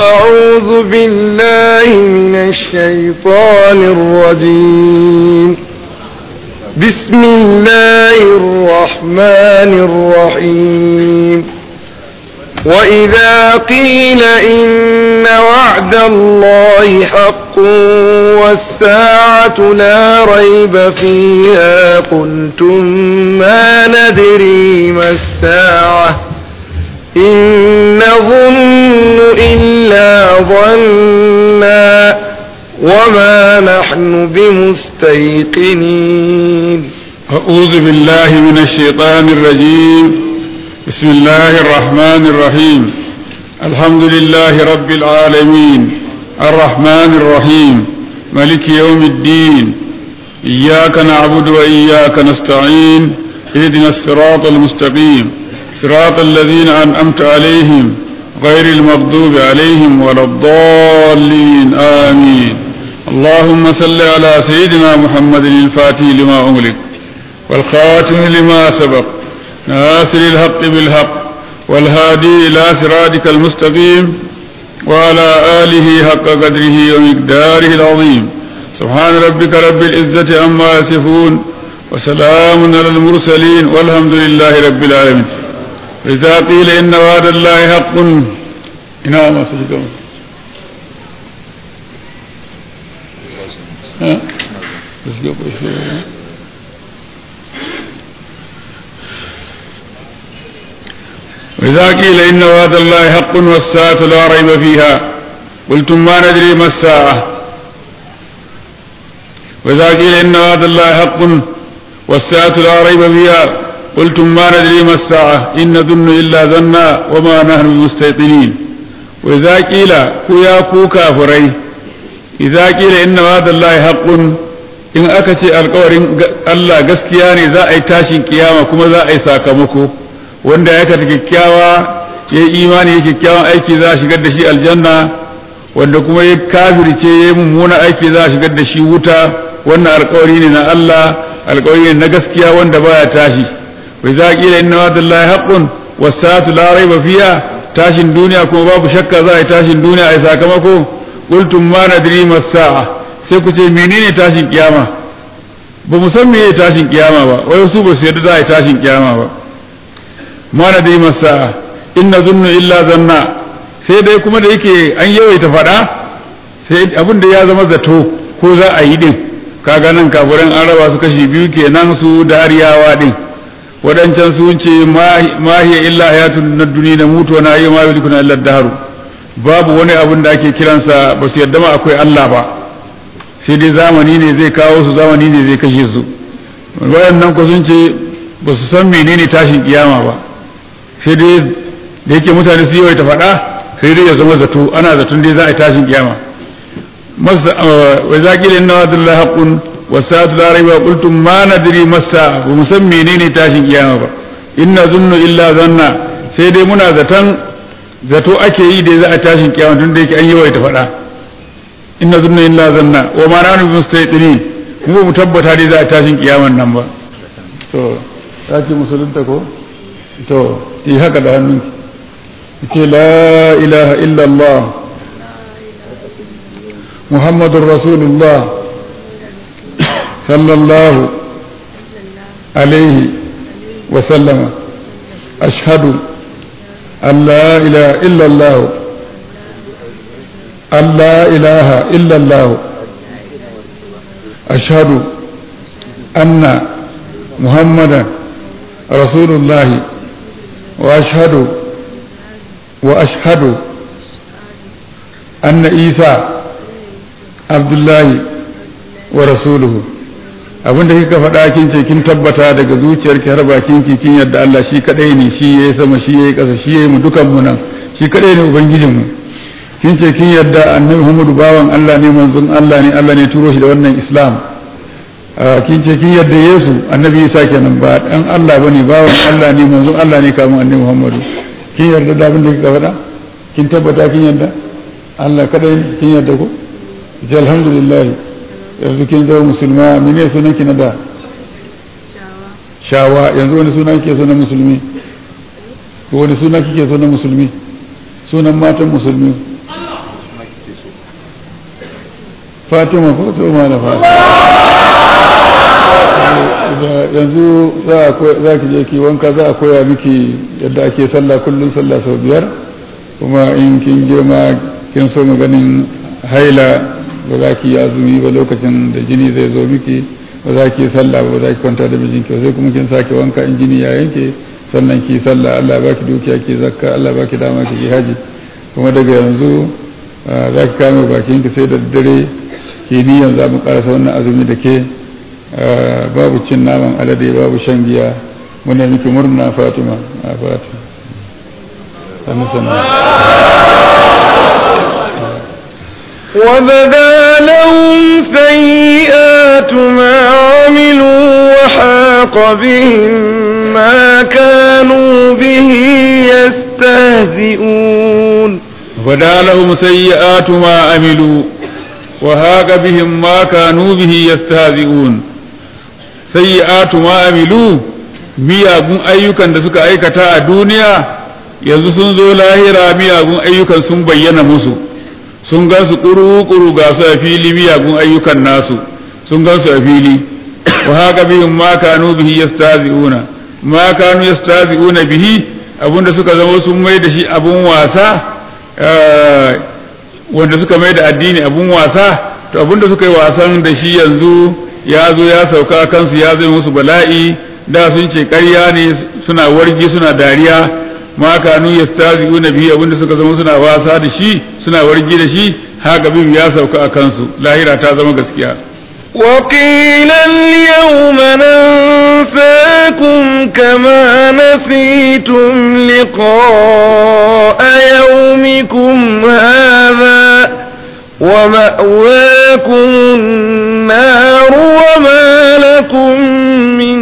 أعوذ بالله من الشيطان الرجيم بسم الله الرحمن الرحيم وإذا قيل إن وعد الله حق والساعة لا ريب فيها قلتم ما ندري ما الساعة إن نظن إلا ظنا وما نحن بمستيقنين أعوذ بالله من الشيطان الرجيم بسم الله الرحمن الرحيم الحمد لله رب العالمين الرحمن الرحيم ملك يوم الدين إياك نعبد وإياك نستعين اهدنا الصراط المستقيم صراط الذين أنعمت عليهم غير المغضوب عليهم ولا الضالين آمين اللهم صل على سيدنا محمد الفاتح لما أغلق والخاتم لما سبق ناصر الحق بالحق والهادي إلى صراطك المستقيم وعلى آله حق قدره ومقداره العظيم سبحان ربك رب العزة عما يصفون وسلام على المرسلين والحمد لله رب العالمين إذا قيل إن وعد الله حق نعم سجدون ها وإذا قيل إن وعد الله حق والساعة لا ريب فيها قلتم ما ندري ما الساعة وإذا قيل إن وعد الله حق والساعة لا ريب فيها قلتم ما ندري ما الساعة إن نظن إلا ظنا وما نحن بمستيقنين وإذا قيل كويا كوكا فري إذا قيل إن وعد الله حق in aka ce alkawarin Allah gaskiya ne za a yi tashin kiyama kuma za a yi sakamako wanda ya kata kyakkyawa ya yi imani ya kyakkyawan aiki za a shigar da shi aljanna wanda kuma ya kafirce ya yi mummuna aiki za a shigar da shi wuta wannan alkawari ne na Allah alkawari ne na gaskiya wanda baya tashi wai za kila inna wa'dallahi haqqun was-saatu la rayba fiha tashin duniya kuma babu shakka za a yi tashin duniya a yi sakamako qultum ma nadri mas-sa'a sai ku ce menene tashin kiyama ba mu san meye tashin kiyama ba wai su ba su yarda za a yi tashin kiyama ba ma na dai masa inna zunnu illa zanna sai dai kuma da yake an yawaita faɗa sai abin da ya zama zato ko za a yi din kaga nan kafiran an raba su kashi biyu kenan su dariyawa din waɗancan sun ce ma hiya illa hayatun na duniya na mutu na yi ma yulikuna illa daharu babu wani abin da ake kiransa ba su yadda ma akwai Allah ba sai dai zamani ne zai kawo su zamani ne zai kashe su waɗannan ku sun ce ba su san menene tashin kiyama ba sai dai da yake mutane su yawaita faɗa sai dai ya zama zato ana zaton dai za a yi tashin kiyama wa zaƙila inna wa dalla haqqun wa sa'atu la rayba qultum ma nadri masa ba mu san menene tashin kiyama ba inna zunnu illa zanna sai dai muna zaton zato ake yi da za a tashin kiyama tun da yake an yawaita faɗa inna zunnu illa zanna wa ma nanu bi mustaqinin mu mu tabbata dai za a tashin kiyaman nan ba to ta ce musulunta ko to yi haka da hannun ce la ilaha illallah muhammadun rasulullah sallallahu alaihi wasallama ashhadu an la ilaha illallah an la ilaha illallah ashhadu anna muhammadan rasulullahi وأشهد وأشهد أن عيسى عبد الله ورسوله abin da kika faɗa kin ce kin tabbata daga zuciyarki har bakin ki kin yadda Allah shi kadai ne shi yayi sama shi yayi ƙasa shi yayi mu dukan mu nan shi kadai ne ubangijin mu kin ce kin yadda annabi Muhammadu bawan Allah ne manzon Allah ne Allah ne turo shi da wannan Islam kin ce kin yadda Yesu annabi Isa kenan ba dan Allah bane bawan Allah ne manzon Allah ne kamun annabi Muhammadu kin yarda da abin da kika faɗa kin tabbata kin yarda Allah kadai kin yarda ko ji alhamdulillah yanzu kin zama musulma mene sunan ki na da shawa yanzu wani suna kike so na musulmi ko wani suna kike so na musulmi sunan matan musulmi fatima ko to ma na fatima yanzu za ki je ki wanka za a koya miki yadda ake sallah kullum sallah sau biyar kuma in kin girma kin so ganin haila ba za ki azumi ba lokacin da jini zai zo miki ba za ki sallah ba za ki kwanta da mijinki sai kuma kin sake wanka in jini ya yanke sannan ki sallah Allah ba ki dukiya ki zakka Allah ba ki dama ki haji kuma daga yanzu za ki kame bakin ki sai da dare ki niyan za mu karasa wannan azumi da ke babu cin naman alade babu shan giya muna miki murna Fatima a Fatima sannan sannan وبدا لهم سيئات ما عملوا وحاق بهم ما كانوا به يستهزئون وبدا لهم سيئات ما عملوا وهاق بهم ما كانوا به يستهزئون سيئات ما عملوا miyagun ayyukan da suka aikata a duniya yanzu sun zo lahira miyagun ayyukan sun bayyana musu sun gan su ƙuru-ƙuru ga su a fili miyagun ayyukan nasu sun gan su a fili wa haka bihim ma kanu bihi yastazi'una ma kanu yastazi'una bihi abinda suka zama sun mai da shi abun wasa wanda suka mai da addini abun wasa to abinda suka yi wasan da shi yanzu ya zo ya sauka kansu ya zai musu bala'i da sun ce ƙarya ne suna wargi suna dariya ma kanu yastazi'una bihi abinda suka zama suna wasa da shi suna wargi da shi haka bin ya sauka a kansu lahira ta zama gaskiya وقيل اليوم ننساكم كما نسيتم لقاء يومكم هذا ومأواكم النار وما لكم من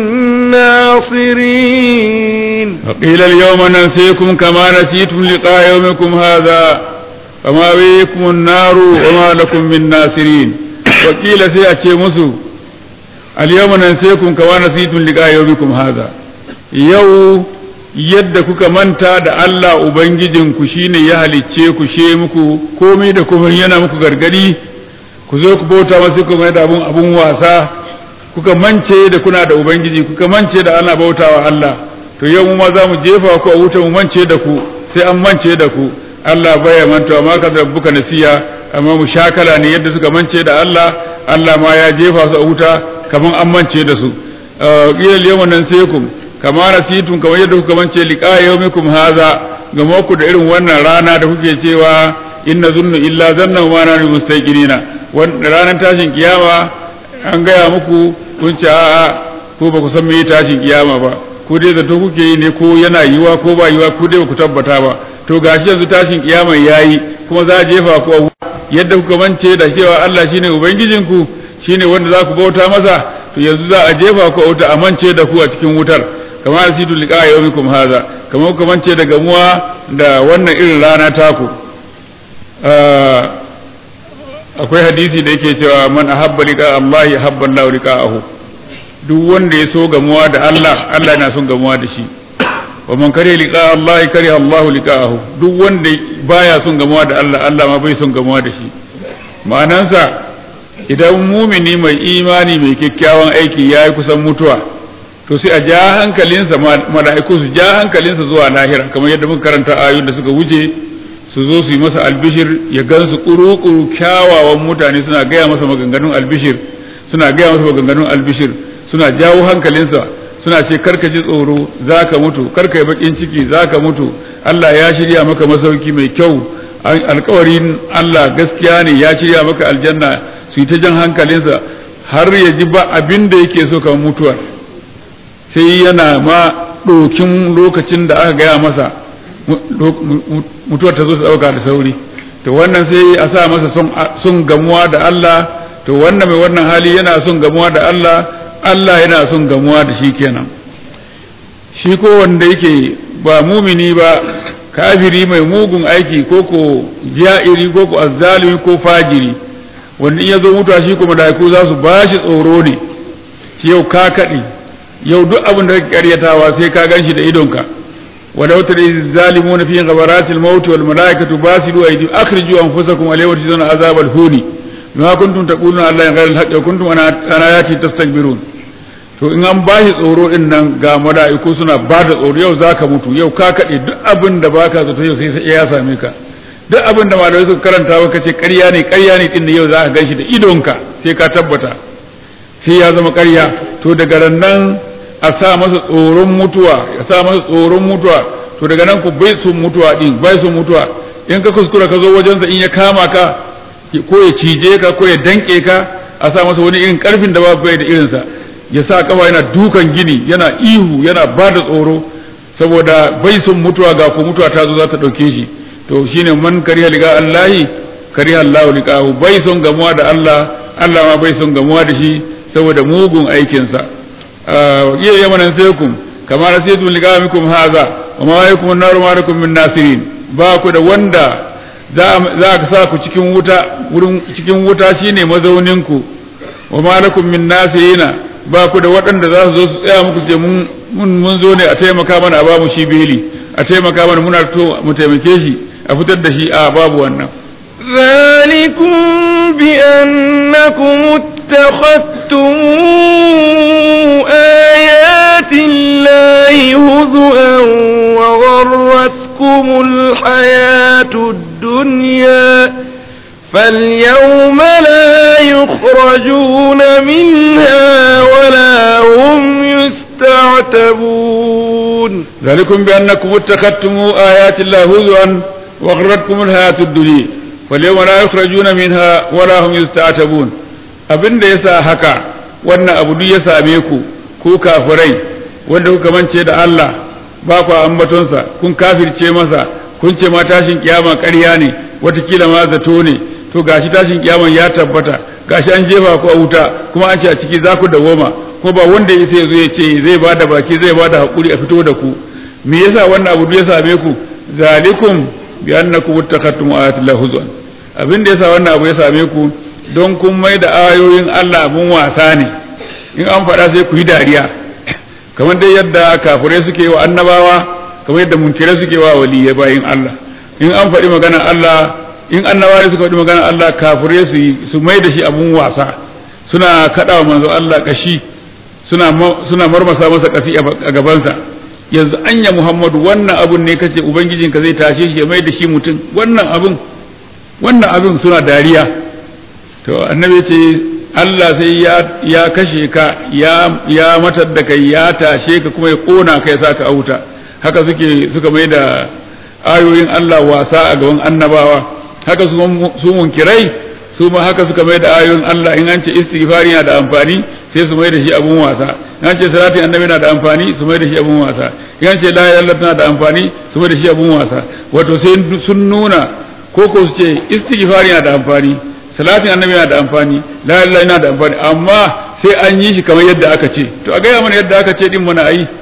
ناصرين وقيل اليوم ننسيكم كما نسيتم لقاء يومكم هذا ومأويكم النار وما لكم من ناصرين وقيل سيأتي مسو اليوم ننسيكم كما نسيتم لقاء يومكم هذا يو yadda kuka manta da Allah Ubangijinku shine ya halicce ku she muku komai da kuma yana muku gargadi ku zo ku bauta masu kuma da abun abun wasa kuka mance da kuna da Ubangiji kuka mance da ana bautawa Allah to yau mu ma za mu jefa ku a wuta mu mance da ku sai an mance da ku Allah baya mantawa ma ka rabbuka nasiya amma mu shakala ne yadda suka mance da Allah Allah ma ya jefa su a wuta kaman an mance da su qila al-yawma nansikum kama nasitun kamar yadda kuka mance liqa yawmikum hadha ga ku da irin wannan rana da kuke cewa inna zunnu illa zanna wa nanu mustaqirina wannan ranar tashin kiyama an gaya muku kun ce a'a ko ba ku san me tashin kiyama ba ko dai zato kuke yi ne ko yana yiwa ko ba yiwa ko dai ba ku tabbata ba to gashi yanzu tashin kiyama yayi kuma za a jefa ku a yadda kuka mance da cewa Allah shine ubangijinku shine wanda za ku bauta masa to yanzu za a jefa ku a wuta a mance da ku a cikin wutar kamar asidu liqa yawmikum hadha kamar kuka mance da gamuwa da wannan irin rana taku akwai hadisi da yake cewa man ahabba liqa Allah ahabba Allah liqa'ahu duk wanda ya so gamuwa da Allah Allah yana son gamuwa da shi wa man kare liqa Allah kare Allah liqa'ahu duk wanda baya son gamuwa da Allah Allah ma bai son gamuwa da shi ma'anansa idan mumini mai imani mai kyakkyawan aiki ya yi kusan mutuwa to sai a ja hankalinsa mala'iku su ja hankalinsa zuwa lahira kamar yadda muka karanta ayoyin da suka wuce su zo su yi masa albishir ya gansu kuru-kuru kyawawan mutane suna gaya masa maganganun albishir suna gaya masa maganganun albishir suna jawo hankalinsa suna ce karka ji tsoro za ka mutu karka yi bakin ciki za ka mutu Allah ya shirya maka masauki mai kyau alkawarin Allah gaskiya ne ya shirya maka aljanna su yi ta jan hankalinsa har ya ji ba abin da yake so kamar mutuwa sai yana ma ɗokin lokacin da aka gaya masa mutuwar ta zo ta ɗauka da sauri to wannan sai a sa masa son gamuwa da Allah to wannan mai wannan hali yana son gamuwa da Allah Allah yana son gamuwa da shi kenan shi ko wanda yake ba mumini ba kafiri mai mugun aiki ko ko ja'iri ko ko azzalimi ko fajiri wanda in ya zo mutuwa shi ko malaiku za su ba shi tsoro ne shi yau ka kaɗi yau duk abin da kake karyatawa sai ka gan shi da idonka ولو ترى الظالمون في غبرات الموت والملائكة باسلوا أيديهم أخرجوا أنفسكم اليوم تجزون عذاب الهون ma kuntum taquluna Allah ya ghayra al-haqqi wa kuntum ana ayati tastakbirun to in an bashi tsoro din nan ga mala'iku suna ba da tsoro yau zaka mutu yau ka kade duk abin da baka zato yau sai sai ya same ka duk abin da malamai suka karanta maka ce ƙarya ne ƙarya ne din yau za ka ganshi da idonka sai ka tabbata sai ya zama ƙarya to daga nan a sa masa tsoron mutuwa ya sa masa tsoron mutuwa to daga nan ku bai sun mutuwa din bai sun mutuwa in ka kuskura ka zo wajensa in ya kama ka ko ya cije ka ko ya danke ka a sa masa wani irin karfin da babu bai da irinsa ya sa kafa yana dukan gini yana ihu yana ba da tsoro saboda bai sun mutuwa ga ko mutuwa ta zo za ta ɗauke shi to shine man kariya liga Allahi kariya Allah liqahu bai son gamuwa da Allah Allah ma bai son gamuwa da shi saboda mugun aikinsa iya yamanan sai kum kama nasitum liqamikum haza wa ma yakum an-nar ma lakum min nasirin ba ku da wanda za ka sa ku cikin wuta wurin cikin wuta shine mazaunin ku wa ma lakum min nasirina ba ku da waɗanda za su zo su tsaya muku ce mun mun zo ne a taimaka mana a ba mu shi beli a taimaka mana muna to mu taimake shi a fitar da shi a babu wannan ذلكم بأنكم اتخذتم آيات الله هزؤا وغرتكم الحياة الدنيا فاليوم لا يخرجون منها ولا هم يستعتبون ذلكم بأنكم اتخذتم آيات الله هزوا وغرتكم الحياة الدنيا فاليوم لا يخرجون منها ولا هم يستعتبون abin da yasa haka wannan abu duk ya same ku ku kafirai wanda kuka mance da Allah ba ku ambatonsa kun kafirce masa kun ce ma tashin kiyama ƙarya ne watakila ma zato ne to gashi tashin kiyama ya tabbata gashi an jefa ku a wuta kuma an ce a ciki za ku dawoma kuma ba wanda ya sai zo ya ce zai ba da baki zai ba da haƙuri a fito da ku me yasa wannan abu ya same ku zalikum bi annakum ittakhadtum ayati llahi huzwan abin da yasa wannan abu ya same ku don kun mai da ayoyin Allah abun wasa ne in an faɗa sai ku yi dariya kamar dai yadda kafirai suke wa annabawa kamar yadda munkirai suke wa waliyai bayin Allah in an faɗi magana Allah in annabawa suka faɗi magana Allah kafirai su su mai da shi abun wasa suna kaɗawa manzo Allah kashi suna suna marmasa masa kafi a gabansa yanzu anya Muhammadu wannan abun ne kace ubangijinka zai tashe shi ya mai da shi mutum wannan abun wannan abun suna dariya to annabi ce Allah sai ya ya kashe ka ya ya matar da kai ya tashe ka kuma ya kona ka ya saka a wuta haka suke suka mai da ayoyin Allah wasa a gaban annabawa haka su munkirai su ma haka suka mai da ayoyin Allah in an ce istighfari na da amfani sai su mai da shi abun wasa in an ce salatin annabi na da amfani su mai da shi abun wasa in an ce la ilaha illallah na da amfani su mai da shi abun wasa wato sai sun nuna ko ko su ce istighfari na da amfani salatin annabi na da amfani la ilaha na da amfani amma sai an yi shi kamar yadda aka ce to a gaya mana yadda aka ce din mana ayi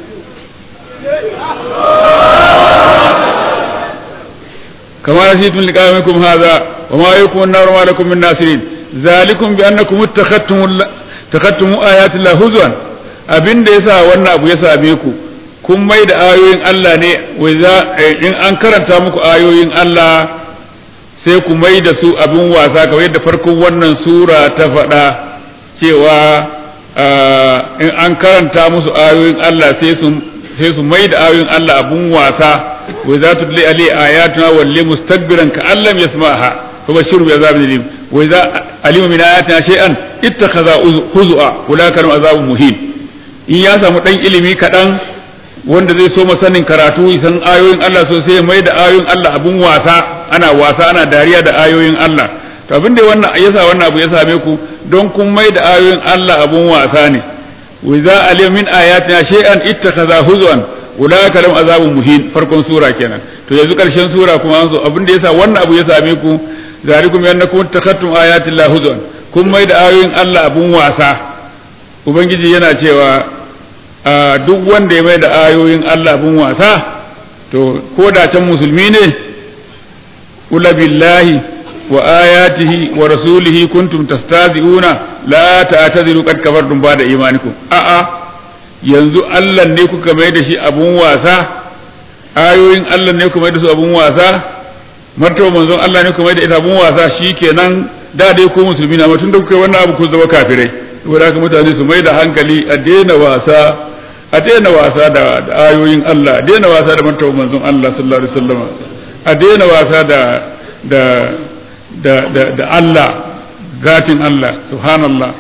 كما نسيتم لقائكم هذا وما يكون النار ما لكم من ناصرين ذلكم بأنكم اتخذتم اتخذتم آيات الله هزوا abin da yasa wannan abu ya same ku kun mai da ayoyin Allah ne in an karanta muku ayoyin Allah sai ku mai da su abin wasa kamar yadda farkon wannan sura ta faɗa cewa in an karanta musu ayoyin Allah sai su mai da ayoyin Allah abin wasa وإذا تتلي عليه آياتنا ولي مستكبرا كأن لم يسمعها فبشره بعذاب أليم وإذا علم من آياتنا شيئا اتخذ هزؤا أولئك لهم عذاب مهين in ya samu ɗan ilimi kaɗan wanda zai so sanin karatu san ayoyin Allah sosai mai da ayoyin Allah abun wasa ana wasa ana dariya da ayoyin Allah to abin da wannan yasa wannan abu ya same ku don kun mai da ayoyin Allah abun wasa ne wa idza alim min ayatina shay'an ittakhadha huzwan ulaika lahum azabun muhin farkon sura kenan to yanzu karshen sura kuma an so abin da yasa wannan abu ya same ku zalikum yannakum takhattum ayati llahi huzwan kun mai da ayoyin Allah abun wasa ubangiji yana cewa duk wanda ya mai da ayoyin Allah abun wasa to ko da can musulmi ne ula billahi wa ayatihi wa rasulihi kuntum tastazi'una la ta'tadiru qad kafartum ba'da imanikum a'a yanzu Allah ne kuka mai da shi abun wasa ayoyin Allah ne kuka mai da su abun wasa martaba manzon Allah ne kuka mai da ita abun wasa shikenan da dai ku musulmi na tun da kuka yi wannan abu ku zama kafirai saboda haka mutane su mai da hankali a daina wasa a daina wasa da ayoyin Allah a daina wasa da martaba manzon Allah sallallahu alaihi wasallam a daina wasa da da da da, da Allah gatin Allah subhanallah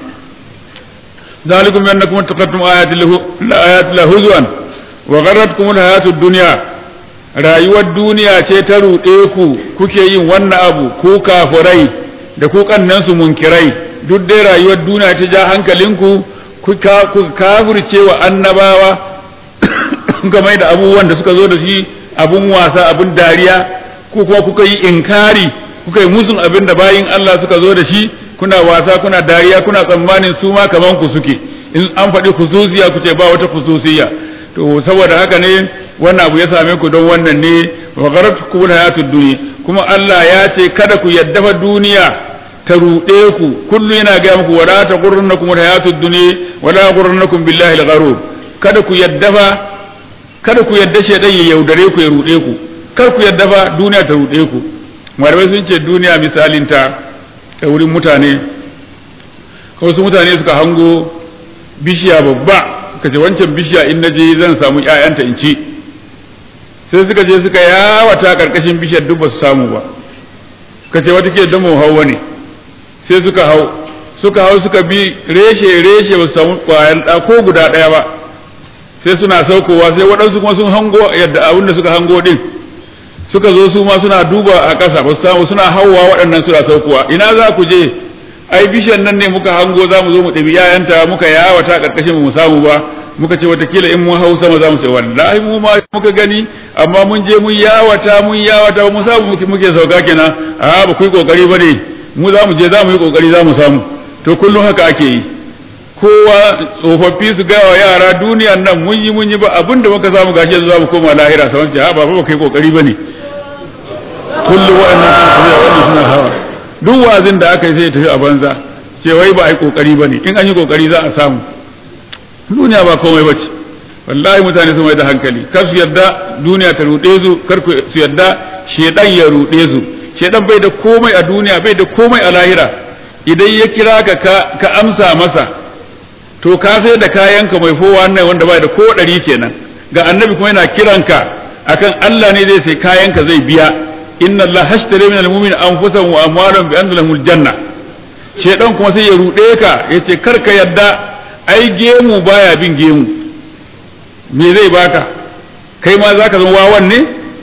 ذلكم بأنكم اتخذتم آيات آيات الله هزوا وغرتكم الحياة الدنيا rayuwar duniya ce ta ruɗe ku kuke yin wannan abu ku kafurai da ku kannansu munkirai duk dai rayuwar duniya ta ja hankalinku ku kafurce wa annabawa game da abubuwan da suka zo da shi abun wasa abun dariya ku kuma kuka yi inkari kuka yi musun abin da bayin Allah suka zo da shi kuna wasa kuna dariya kuna tsammanin su ma kaman ku suke in an faɗi khususiya ku ce ba wata khususiya to saboda haka ne wannan abu ya same ku don wannan ne wa gharatkum hayatud dunya kuma Allah ya ce kada ku yadda fa duniya ta ruɗe ku kullu yana ga muku wala taqurrunakum hayatud dunya wala yaqurrunakum billahi al-gharur kada ku yadda fa kada ku yadda shedan ya yaudare ku ya ruɗe ku kar ku yadda fa duniya ta ruɗe ku malamai sun ce duniya misalin ta ta wurin mutane wasu mutane suka hango bishiya babba suka ce wancan bishiya in na je zan samu ƴaƴanta in ci sai suka je suka yawata karkashin bishiyar duk ba su samu ba suka ce wata ke da mu hau ne sai suka hau suka hau suka bi reshe reshe ba su samu ƙwayan ɗa ko guda ɗaya ba sai suna saukowa sai waɗansu kuma sun hango yadda abin da suka hango ɗin suka zo su ma suna duba a ƙasa ba su samu suna hauwa waɗannan suna saukowa ina za ku je ai bishiyan nan ne muka hango za mu zo mu ɗabi yayanta muka yawata ƙarƙashin mu samu ba muka ce watakila in mun hau sama za mu ce wallahi mu ma muka gani amma mun je mun yawata mun yawata ba mu samu muke sauka kenan a ba ku yi kokari ba ne mu za mu je za mu yi kokari za mu samu to kullum haka ake yi kowa tsofaffi su gaya wa yara duniyan nan mun yi mun yi ba abin da muka samu gashi yanzu za mu koma lahira sa wancan ba ba kai kokari ba ne kullum waɗannan suna hawa duk wazin da aka yi sai ya tafi a banza ce wai ba a yi kokari ba ne in an yi kokari za a samu duniya ba komai ba ce wallahi mutane su mai da hankali kar su yarda duniya ta ruɗe su kar su yarda shedan ya ruɗe su shedan bai da komai a duniya bai da komai a lahira idan ya kira ka ka amsa masa to ka sai da kayanka mai fowa nan wanda bai da ko ɗari kenan ga annabi kuma yana kiranka akan Allah ne zai sai kayanka zai biya inna Allah hashtara min al-mu'min anfusahum wa amwalahum bi anna lahumul janna shedan kuma sai ya ruɗe ka yace kar ka yadda ai gemu baya bin gemu me zai baka kai ma zaka zama wawan ne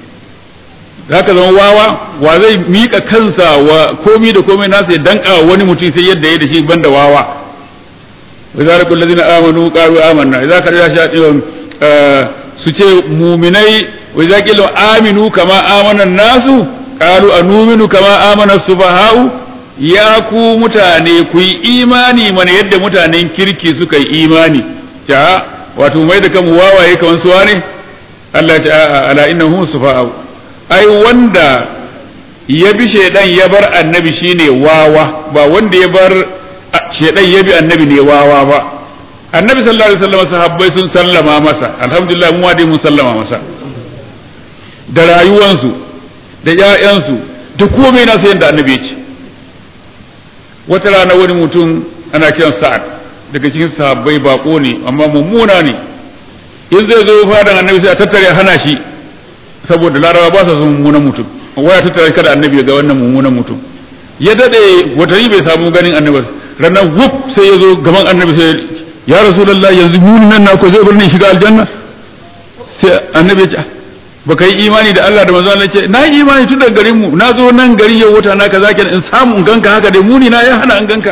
zaka zama wawa wa zai mika kansa wa komi da komai nasa ya danka wani mutum sai yadda ya da shi banda wawa wa zalikul ladina amanu qalu amanna idza kana shaɗin su ce muminai wa idza qilu aminu kama amana nasu qalu anuminu kama amana subaha'u ya ku mutane ku yi imani mana yadda mutanen kirki suka yi imani ta wato mai da kanmu wawaye kaman suwa ne Allah ta ala innahum sufa'u ai wanda ya bi shedan ya bar annabi shine wawa ba wanda ya bar shedan ya bi annabi ne wawa ba annabi sallallahu alaihi wasallam sahabbai sun sallama masa alhamdulillah mu dai mun sallama masa da rayuwansu da ƴaƴansu da komai na sayan da annabi ya ce wata rana wani mutum ana kiran sa'ad daga cikin sahabbai bako ne amma mummuna ne in zai zo fadan annabi sai a tattare hana shi saboda larabawa ba sa son mummunan mutum waya tattare kada annabi ya ga wannan mummunan mutum ya dade watanni bai samu ganin annabi ranar wuf sai ya zo gaban annabi sai ya rasulullah yanzu munin nan na ko zai bar ni shiga aljanna sai annabi ya ce baka yi imani da Allah da manzo Allah ce na yi imani tun daga garin mu na zo nan gari yau wata na kaza kenan in samu in ganka haka dai muni na ya hana in ganka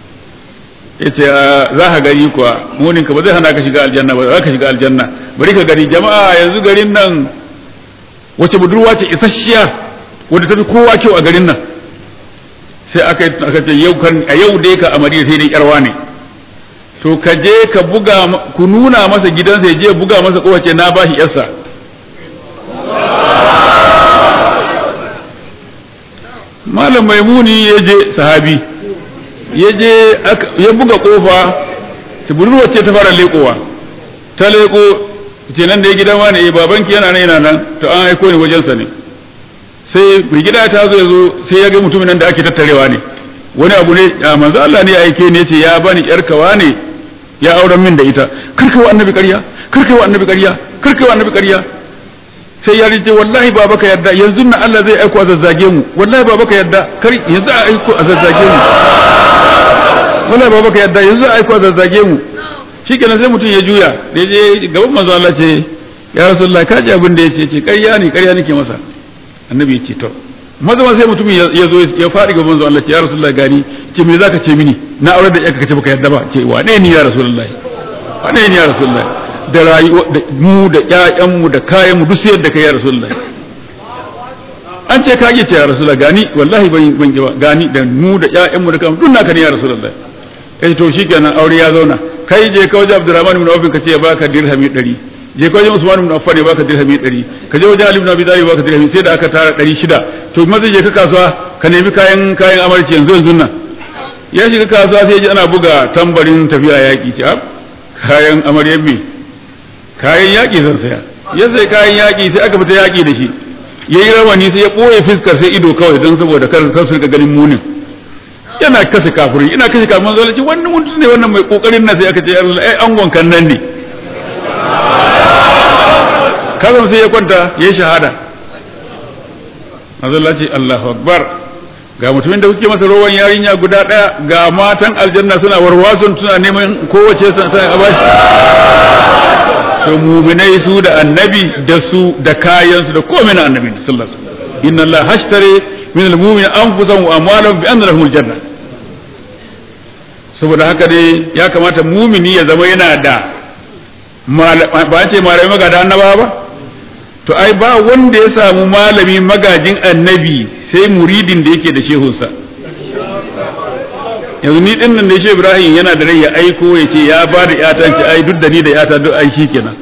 yace za ka gari kuwa munin ka ba zai hana ka shiga aljanna ba za ka shiga aljanna bari ka gari jama'a yanzu garin nan wace budurwa ce isasshiya wadda ta fi kowa kyau a garin nan sai aka aka ce yau kan a yau dai ka a Madina sai dai yarwa ne to ka je ka buga ku nuna masa gidansa ya je buga masa kowace na bashi yarsa malam maimuni ya je sahabi ya je ya buga kofa ta budurwa ce ta fara lekowa ta leko ce nan da ya gidan wani eh babanki yana nan yana nan to an aiko ni wajensa ne sai mai gida ta zo ya zo sai ya ga mutumin nan da ake tattarewa ne wani abu ne manzo Allah ne ya aike ne ce ya bani yar kawa ne ya auren min da ita karkai wa annabi ƙarya karkai wa annabi ƙarya karkai wa annabi ƙarya sai ya rije wallahi baba ka yadda yanzu na Allah zai aiko a zazzage mu wallahi baba ka yadda kar yanzu a aiko a zazzage mu wallahi baba ka yadda yanzu a aiko a zazzage mu shikenan sai mutum ya juya da je gaban manzo Allah ce ya rasulullah ka ji abin da yace ce ƙarya ne ƙarya nake masa annabi ya ce to maza sai mutum ya zo ya faɗi gaban manzo Allah ce ya rasulullah gani ce me zaka ce mini na aure da yaka kace baka yadda ba ce wane ni ya rasulullah wane ni ya rasulullah da rayuwa da mu da ƴaƴan mu da kayan mu duk sai yadda kai ya rasulullah an ce ka ce ya rasulullah gani wallahi ban ban ba gani da mu da ƴaƴan mu da kayan duk naka ne ya rasulullah kai to shikenan aure ya zauna kai je ka wajen Abdurrahman ibn Auf ka ce ya baka dirhami 100 je ka wajen Usman ibn Affan ya baka dirhami 100 ka je wajen Ali ibn Abi Talib baka dirhami sai da aka tara 600 to maza je ka kasuwa ka nemi kayan kayan amarci yanzu yanzu nan ya shiga kasuwa sai ji ana buga tambarin tafiya yaki ce kayan amaryar me kayan yaki zan saya ya sai kayan yaki sai aka fita yaki da shi yayi rawani sai ya boye fiskar sai ido kawai don saboda kar kar su ganin munin yana kashe kafirin ina kashe kafirin manzo ce wannan mutum ne wannan mai kokarin na sai aka ce ai angon kan nan ne kazan sai ya kwanta yayi shahada manzo ce Allahu akbar ga mutumin da kuke masa rowan yarinya guda daya ga matan aljanna suna warwason suna neman kowace san sai a bashi to mu'minai su da annabi da su da kayan su da komai na annabi sallallahu alaihi wasallam inna allaha hashtari min almu'minin anfusahum wa amwalahum bi anna lahumul janna saboda haka dai ya kamata mumini ya zama yana da ba ce malamai magada annaba ba to ai ba wanda ya samu malami magajin annabi sai muridin da yake da shehunsa yanzu ni din nan da shi Ibrahim yana da rai ya aiko ya ce ya ba da yata ce ai duk da ni da yata duk ai kenan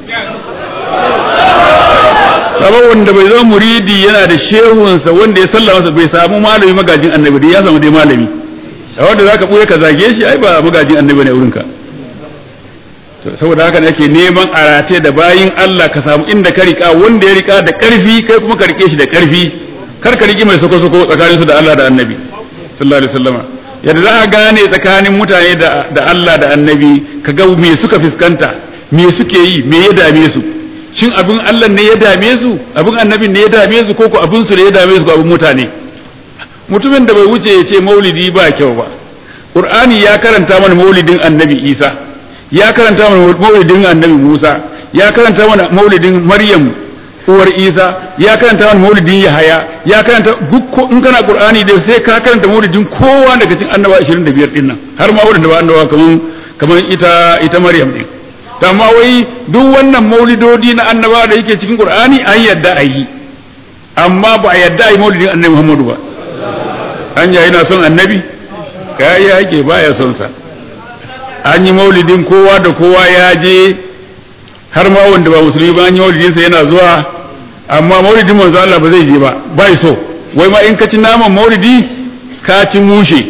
sabon wanda bai zama muridi yana da shehunsa wanda ya sallama masa bai samu malami magajin annabi dai ya samu dai malami a wanda zaka buye ka zage shi ai ba magajin annabi ne wurinka saboda haka ake neman arate da bayin Allah ka samu inda ka rika wanda ya rika da karfi kai kuma ka rike shi da karfi kar ka riki mai soko soko tsakanin su da Allah da annabi sallallahu alaihi wasallam yadda za a gane tsakanin mutane da Allah da annabi ka ga me suka fuskanta me suke yi me ya dame su shin abin Allah ne ya dame su abin annabin ne ya dame su ko ko abin su ne ya dame su ko abin mutane mutumin da bai wuce ya ce maulidi ba kyau ba qur'ani ya karanta mana maulidin annabi isa ya karanta mana maulidin annabi musa ya karanta mana maulidin maryam uwar isa ya karanta mana maulidin yahaya ya karanta duk in kana qur'ani dai sai ka karanta maulidin kowa daga cikin annaba 25 din nan har ma wanda ba annaba kaman kaman ita ita maryam din amma wai duk wannan maulidodi na annaba da yake cikin qur'ani an yadda a yi amma ba a yadda a yi maulidin annabi muhammadu ba an ya yana son annabi kai yake baya son sa an yi maulidin kowa da kowa ya je har ma wanda ba musulmi ba an yi maulidin sa yana zuwa amma maulidin manzo Allah ba zai je ba bai so wai ma in ka ci naman maulidi ka ci mushe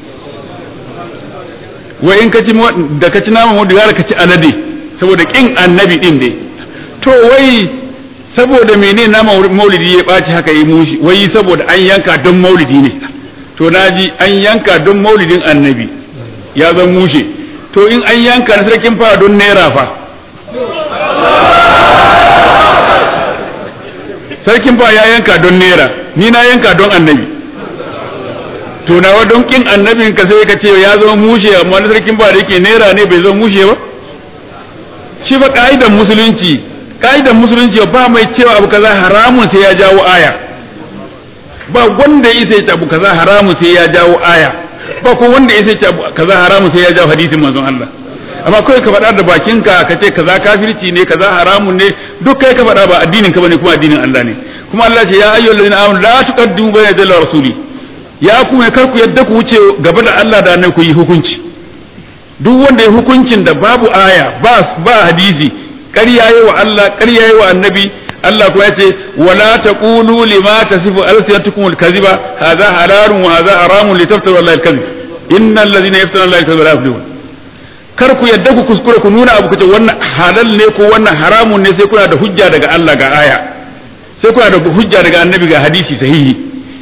wai in ka ci da ka ci naman maulidi gara ka ci alade saboda kin annabi din dai to wai saboda menene naman maulidi ya ɓaci haka yi mushi wai saboda an yanka don maulidi ne to naji an yanka don maulidin annabi ya zan mushe to in an yanka na sarkin fara don naira fa sarkin fara ya yanka don naira ni na yanka don annabi to nawa don kin annabin ka sai ka ce ya zama mushe amma na sarkin fara yake naira ne bai zama mushe ba shi fa ka'idan musulunci ka'idan musulunci ba mai cewa abu kaza haramun sai ya jawo aya ba wanda ya sai abu kaza haramun sai ya jawo aya ba ko wanda ya sai abu kaza haramun sai ya jawo hadisin manzon Allah amma kai ka faɗa da bakinka ka ce kaza kafirci ne kaza haramun ne duk kai ka faɗa ba addinin ka bane kuma addinin Allah ne kuma Allah ce ya ayyuhal ladina amanu la tuqaddimu bayna yaday rasuli ya kuma kar ku yadda ku wuce gaba da Allah da annabi ku yi hukunci duk wanda ya hukuncin da babu aya ba ba hadisi ƙarya yi wa Allah ƙarya yi wa annabi Allah kuma ya ce wala taqulu lima tasifu alsinatukum alkaziba hadha halalun wa hadha haramun litaftaru Allah alkazib innal ladhina yaftaruna Allah alkaziba la yuflihun kar ku yadda ku kuskure ku nuna abu kace wannan halal ne ko wannan haramun ne sai kuna da hujja daga Allah ga aya sai kuna da hujja daga annabi ga hadisi sahihi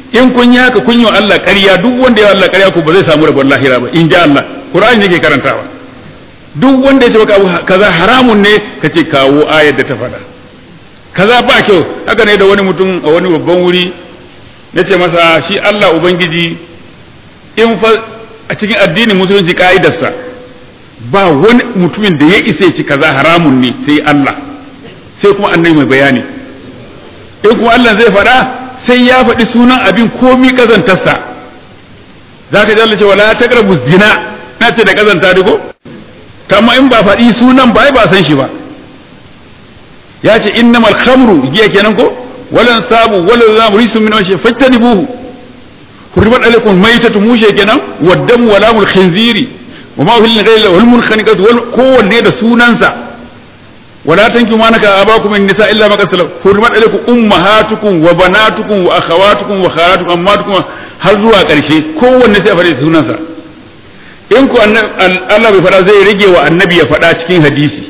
in kun yi haka kun yi wa Allah ƙarya duk wanda ya Allah ƙarya ku ba zai samu rabon lahira ba in ji Allah Qur'ani yake karantawa duk wanda ya ce maka abu kaza haramun ne ka ce kawo ayar da ta faɗa kaza ba kyau haka ne da wani mutum a wani babban wuri na ce masa shi Allah ubangiji in fa a cikin addinin musulunci ka'idarsa ba wani mutumin da ya isa ya ci kaza haramun ne sai Allah sai kuma annabi mai bayani in kuma Allah zai faɗa sai ya faɗi sunan abin komi kazantarsa za ka jalla cewa la taqrabu zina na ce da kazanta da ko kama in ba faɗi sunan ba ai ba san shi ba ya ce innamal khamru giya kenan ko walan sabu walan zamu risu min washe fattanibuhu hurrimat alaikum maitatu mushe kenan waddamu walamul khinziri wa ma uhilla ghayra wal munkhaniqatu wal kowanne da sunansa ولا تنكحوا ما نكح آباؤكم من النساء إلا ما قد سلف حرمت عليكم أمهاتكم وبناتكم وأخواتكم وخالاتكم أماتكم har zuwa ƙarshe kowanne sai a faɗi sunansa in ku Allah bai faɗa zai rage wa annabi ya faɗa cikin hadisi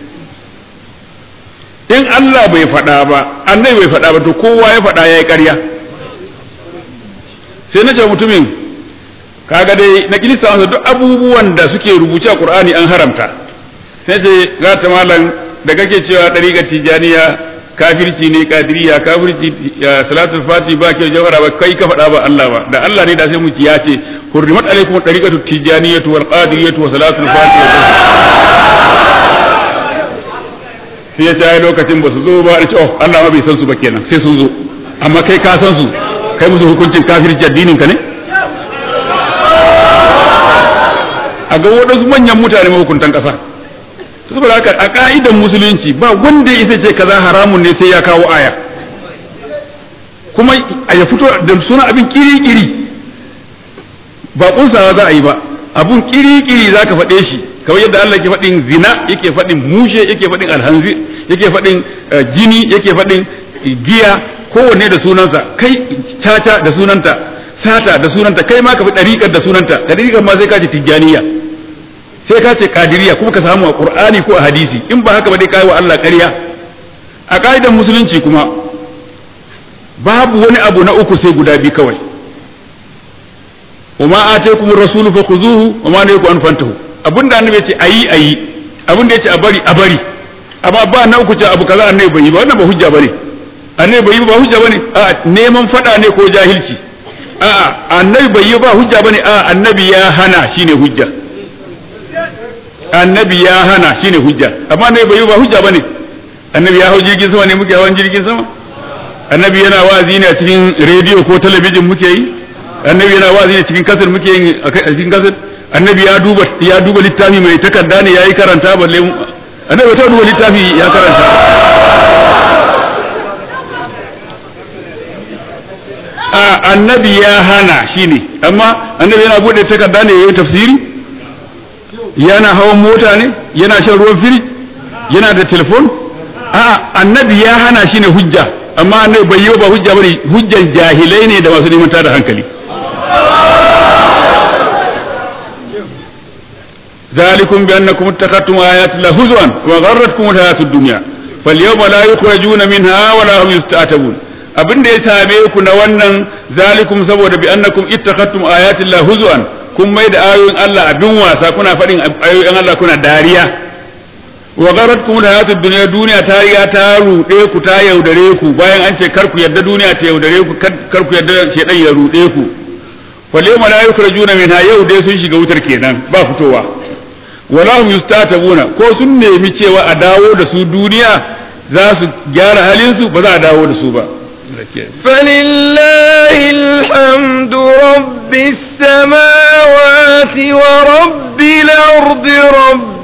in Allah bai faɗa ba annabi bai faɗa ba to kowa ya faɗa ya yi ƙarya sai na ce mutumin kaga dai na kilista masa duk abubuwan da suke rubuce a Qur'ani an haramta sai ce ga ta malam da kake cewa ɗariƙar tijaniya kafirci ne kadiriya kafirci salatul fati ba ke jawara ba kai ka faɗa ba Allah ba da Allah ne da sai muki ya ce hurrimat alaikum ɗariƙatu tijaniyatu wal qadiriyatu wa salatul fati sai ya ce lokacin ba su zo ba ce oh Allah ma bai san su ba kenan sai sun zo amma kai ka san su kai musu hukuncin kafirci addinin ka ne a ga waɗansu manyan mutane mahukuntan ƙasa saboda haka a ka'idan musulunci ba wanda ya ce kaza haramun ne sai ya kawo aya kuma a ya fito da suna abin kiri-kiri ba kunsawa za a yi ba abun kiri-kiri za ka faɗe shi kawai yadda Allah ke faɗin zina yake faɗin mushe yake faɗin alhanzi yake faɗin jini yake faɗin giya kowanne da sunansa kai caca da sunanta sata da sunanta kai ma ka fi ɗariƙar da sunanta ɗariƙar ma sai ka ce tijjaniya sai ka ce kadiriya kuma ka samu a qur'ani ko a hadisi in ba haka ba dai kai wa Allah ƙarya a kaidan musulunci kuma babu wani abu na uku sai guda biyu kawai wama ataykum ar-rasul fakhuzuhu wama nahakum an fantahu abinda annabi ya ce ayi ayi abinda ya ce a bari a bari amma ba na uku ce abu kaza annabi bai yi ba wannan ba hujja bane annabi bai yi ba hujja bane a neman fada ne ko jahilci a'a annabi bai yi ba hujja bane a annabi ya hana shine hujja annabi ya hana shine hujja amma annabi bai yi ba hujja bane annabi ya hau jirgin sama ne muke hawan jirgin sama annabi yana wa'azi ne a cikin rediyo ko talabijin muke yi annabi yana wa'azi ne cikin kasar muke yi a cikin kasar annabi ya duba ya duba littafi mai takarda ne yayi karanta balle annabi ta duba littafi ya karanta a annabi ya hana shine amma annabi yana bude takarda ne yayi tafsiri yana hawan mota ne yana shan ruwan firij yana da telefon a annabi ya hana shi ne hujja amma annabi bai yi ba hujja bane hujjan jahilai ne da masu neman da hankali ذلكم بأنكم اتخذتم آيات الله هزوا وغرتكم الحياة الدنيا فاليوم لا يخرجون منها ولا هم يستعتبون abin da ya same ku na wannan zalikum saboda bi annakum ittakhadtum ayati Allah huzwan kun mai da ayoyin Allah abin wasa kuna faɗin ayoyin Allah kuna dariya wa gharatkum hayatud dunya duniya ta riga ta rude ku ta yaudare ku bayan an ce kar ku yadda duniya ta yaudare ku kar ku yadda shedan ya rude ku fal yawma la yukhrajuna minha yau dai sun shiga wutar kenan ba fitowa wala hum yustatabuna ko sun nemi cewa a dawo da su duniya za su gyara halin su ba za a dawo da su ba فلله الحمد رب السماوات ورب الأرض رب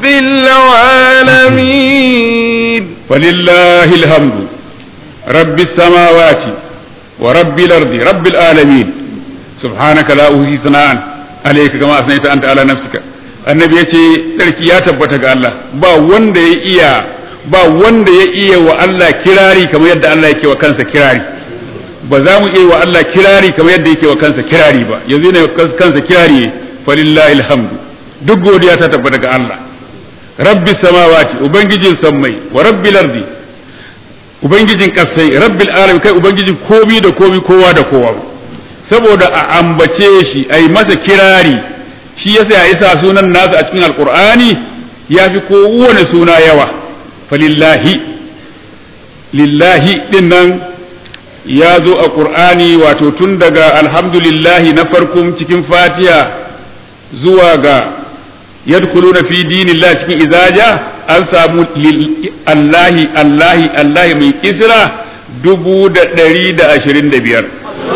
العالمين فلله الحمد رب السماوات ورب الأرض رب العالمين سبحانك لا أوصي ثناء عليك كما أثنيت أنت على نفسك annabi ya ce tsarki ya tabbata ga Allah ba wanda ya iya ba wanda ya iya wa Allah kirari kamar yadda Allah yake wa kansa kirari ba za mu iya wa Allah kirari kamar yadda yake wa kansa kirari ba yanzu ne kansa kirari falillahi alhamdu duk godiya ta tabbata ga Allah rabbi samawati ubangijin sammai wa rabbil ardi ubangijin kasai rabbil alamin kai ubangijin komi da komi kowa da kowa saboda a ambace shi a yi masa kirari shi yasa ya isa sunan nasa a cikin alkur'ani ya fi kowane suna yawa falillahi lillahi din nan ya zo a ƙur'ani wato tun daga alhamdulillahi na farkon cikin fatiha zuwa ga yadkhuluna fi dinillah cikin izaja an samu allahi allahi allahi mai kisra dubu da ɗari da ashirin da biyar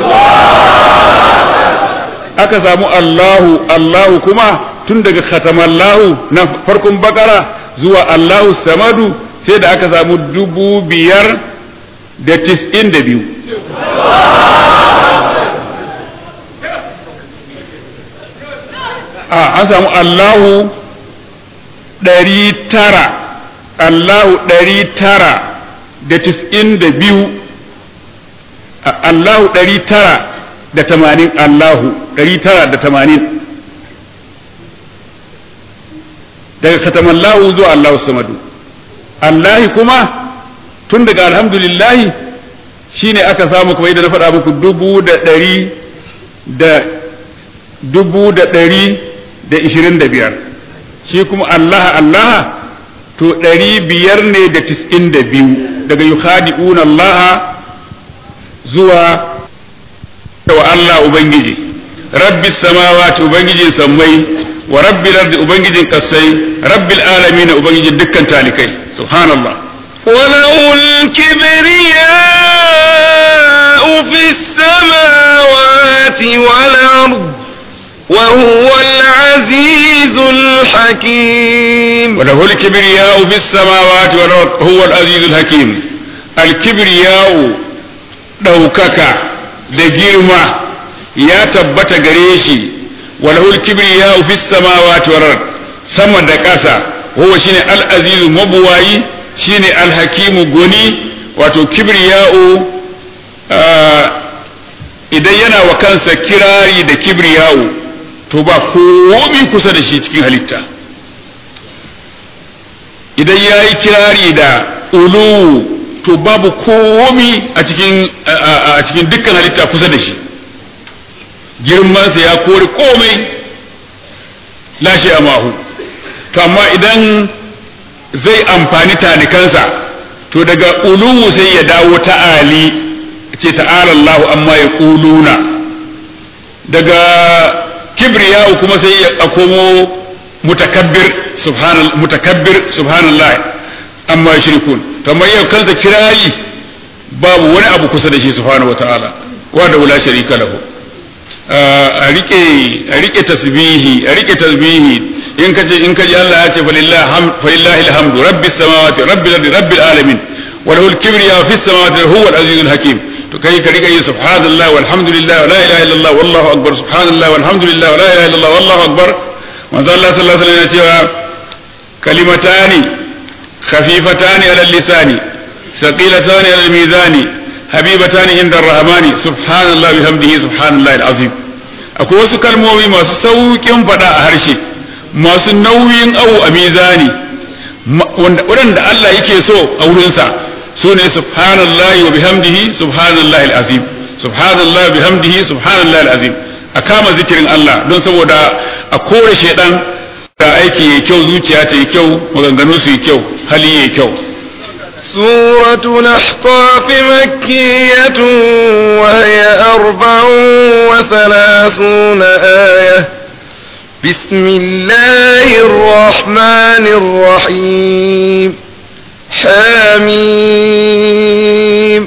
aka samu allahu allahu kuma tun daga khatamallahu na farkon bakara zuwa allahu samadu sai da aka samu dubu biyar da tis'in da biyu an samu Allahu ɗari tara Allahu ɗari tara da tis'in da biyu Allahu ɗari tara da tamanin Allahu ɗari tara da tamanin daga katamallahu zuwa Allahu samadu Allahi kuma tun daga alhamdulillahi shine aka samu kuma yadda na faɗa muku dubu da ɗari da dubu da ɗari da ishirin da biyar shi kuma Allah Allah to ɗari biyar ne da tis'in da biyu daga yukhadi'una Allah zuwa wa Allah Ubangiji rabbi samawati ubangijin sammai wa rabbil ardi ubangijin kasai rabbil alamin ubangijin dukkan talikai subhanallah وله الكبرياء في السماوات والأرض وهو العزيز الحكيم وله الكبرياء في السماوات والأرض هو العزيز الحكيم الكبرياء ɗaukaka da girma ya tabbata gare shi walahul kibriya fi samawati wal ard sama da ƙasa huwa shine al-azizu mabuwayi shine al-hakimu goni wato kibriya'u idan yana wa kansa kirari da kibriya'u to ba komi kusa da shi cikin halitta idan ya yi kirari da ulu to babu komi a cikin a cikin dukkan halitta kusa da shi girmansa ya kori komai lashe a mahu to amma idan zai amfani talikansa to daga uluwu sai ya dawo ta'ali ce ta'ala Allahu amma ya kuluna daga kibriyahu kuma sai ya komo mutakabbir subhanal mutakabbir subhanallah amma yushrikun kamar yau kansa kirayi babu wani abu kusa da shi subhanahu wataala wa da wala sharika lahu a rike a rike tasbihi a rike tasbihi in kace in kaji Allah ya ce falillahi hamd falillahi alhamdu rabbis samawati rabbil ardi rabbil alamin wa lahu al-kibriya fis samawati huwa al-azizul hakim to kai ka riga yin subhanallah walhamdulillah wa la ilaha illallah wallahu akbar subhanallah walhamdulillah wa la ilaha illallah wallahu akbar manzo Allah sallallahu alaihi wasallam ya ce kalimatani khafifatani ala lisani thaqilatani ala mizani habibatani inda ar-rahmani subhanallah bihamdihi subhanallah al-azim akwai wasu kalmomi masu saukin fada a harshe masu nauyin awu a mizani waɗanda Allah yake so a wurinsa su ne subhanallahi wa bihamdihi subhanallahi alazim subhanallahi wa bihamdihi subhanallahi alazim a kama zikirin Allah don saboda a kore shedan da aiki yayi kyau zuciya ta yi kyau maganganu su yi kyau hali yayi kyau سورة الأحقاف مكية وهي أربع وثلاثون آية بسم الله الرحمن الرحيم حميم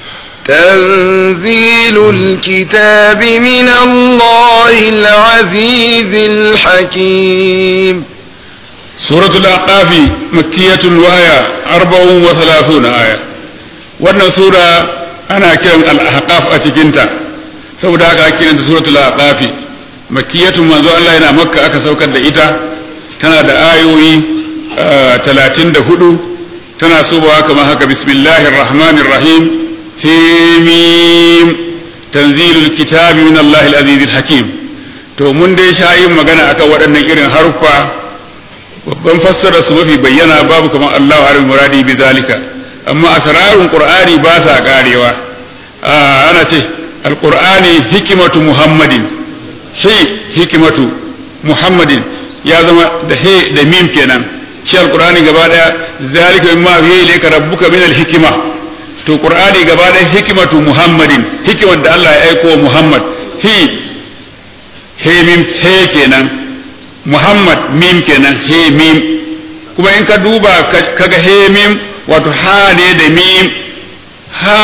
تنزيل الكتاب من الله العزيز الحكيم سورة الأعقاف مكية وهي أربع وثلاثون آية wannan sura ana kiran al-ahqaf a cikinta saboda haka ake kiranta suratul ahqafi makiyatun manzo Allah yana makka aka saukar da ita tana da ayoyi talatin da hudu tana sobawa kamar haka bismillahir rahmanir rahim himim tanzilul kitabi min Allahil azizil hakim to mun dai sha yin magana akan waɗannan irin haruffa babban fassara su mafi bayyana babu kamar Allah harin muradi bi zalika amma asrarun qur'ani ba sa karewa ana ce alqur'ani hikimatu muhammadin hi hikimatu muhammadin ya zama da he da mim kenan shi alqur'ani gaba daya zalika mimma yuhi ilayka rabbuka min alhikma to qur'ani gaba daya hikimatu muhammadin hikimar da Allah ya aiko wa muhammad hi he mim he kenan muhammad mim kenan he mim kuma in ka duba kaga he mim wato ha ne da mim ha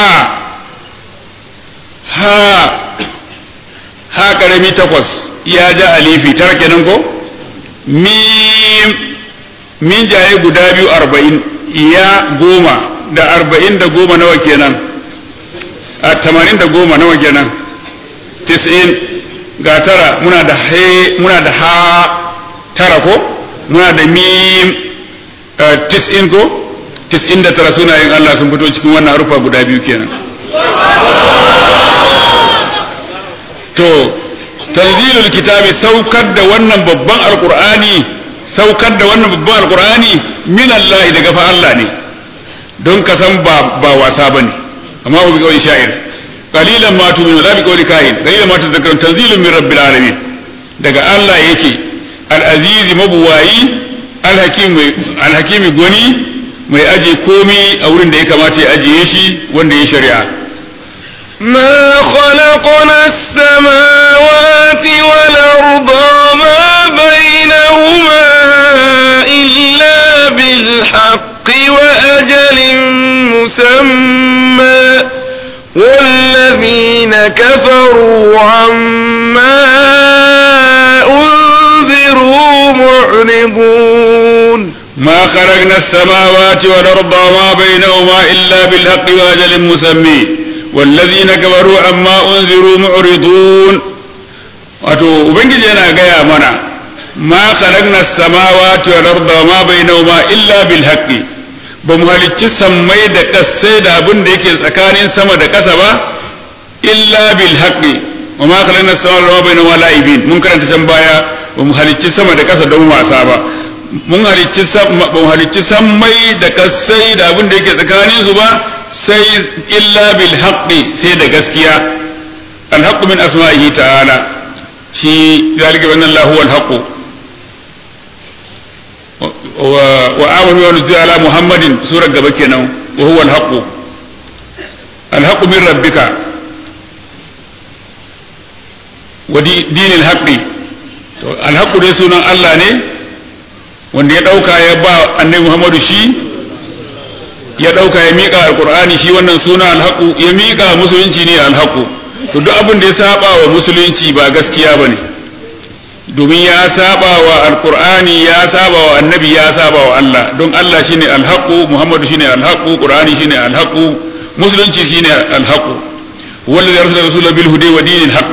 ha ha karami takwas ya ja alifi tara kenan ko mim min jaye guda biyu arba'in ya goma da arba'in da goma nawa kenan a tamanin da goma nawa kenan tis'in ga tara muna da he muna da ha tara ko muna da mim tis'in ko tis'in da tara sunayen Allah sun fito cikin wannan harufa guda biyu kenan to tanzilul kitabi saukar da wannan babban alqur'ani saukar da wannan babban alqur'ani min Allah daga fa Allah ne don ka san ba ba wasa bane amma ba bi kawai sha'ir qalilan ma tu'minu la bi qawli kahin qalilan ma tadhakkarun tanzilun min rabbil alamin daga Allah yake al-aziz mabuwayi al-hakim al-hakim goni mai aje komi a wurin da ya kamata ya ajiye shi wanda ya shari'a ما خلقنا السماوات والأرض وما بينهما إلا بالحق وأجل مسمى والذين كفروا عما أنذروا معرضون ما خلقنا السماوات والأرض وما بينهما إلا بالحق وأجل مسمى والذين كفروا عما أنذروا معرضون wato ubangiji yana gaya mana ma khalaqna samawati wal arda ma bainahuma illa bil haqqi ba mu halicci sammai da kasai da abin da yake tsakanin sama da ƙasa ba illa bil haqqi wa ma khalaqna samawati wa ma bainahuma la'ibin mun karanta can baya ba mu halicci sama da ƙasa don wasa ba mun halicci ba mu halicci sammai da kasai da abin da yake tsakanin su ba sai illa bil haqqi sai da gaskiya al haqqu min asma'ihi ta'ala shi zalika bi anna Allah huwa al haqqu wa amanu wa nuzila ala muhammadin surar gaba kenan wa huwa al haqqu al haqqu min rabbika wa dinil haqqi to al haqqu dai sunan Allah ne wanda ya dauka ya ba annabi Muhammadu shi ya ɗauka ya miƙa alƙur'ani shi wannan suna alhaƙu ya miƙa musulunci ne alhaƙu to duk abin da ya saba wa musulunci ba gaskiya bane domin ya saba wa alƙur'ani ya saba wa annabi ya saba wa Allah don Allah shine alhaƙu Muhammadu shine alhaƙu Qur'ani shine alhaƙu musulunci shine alhaƙu wallazi arsala rasulahu bil huda wa dinil haqq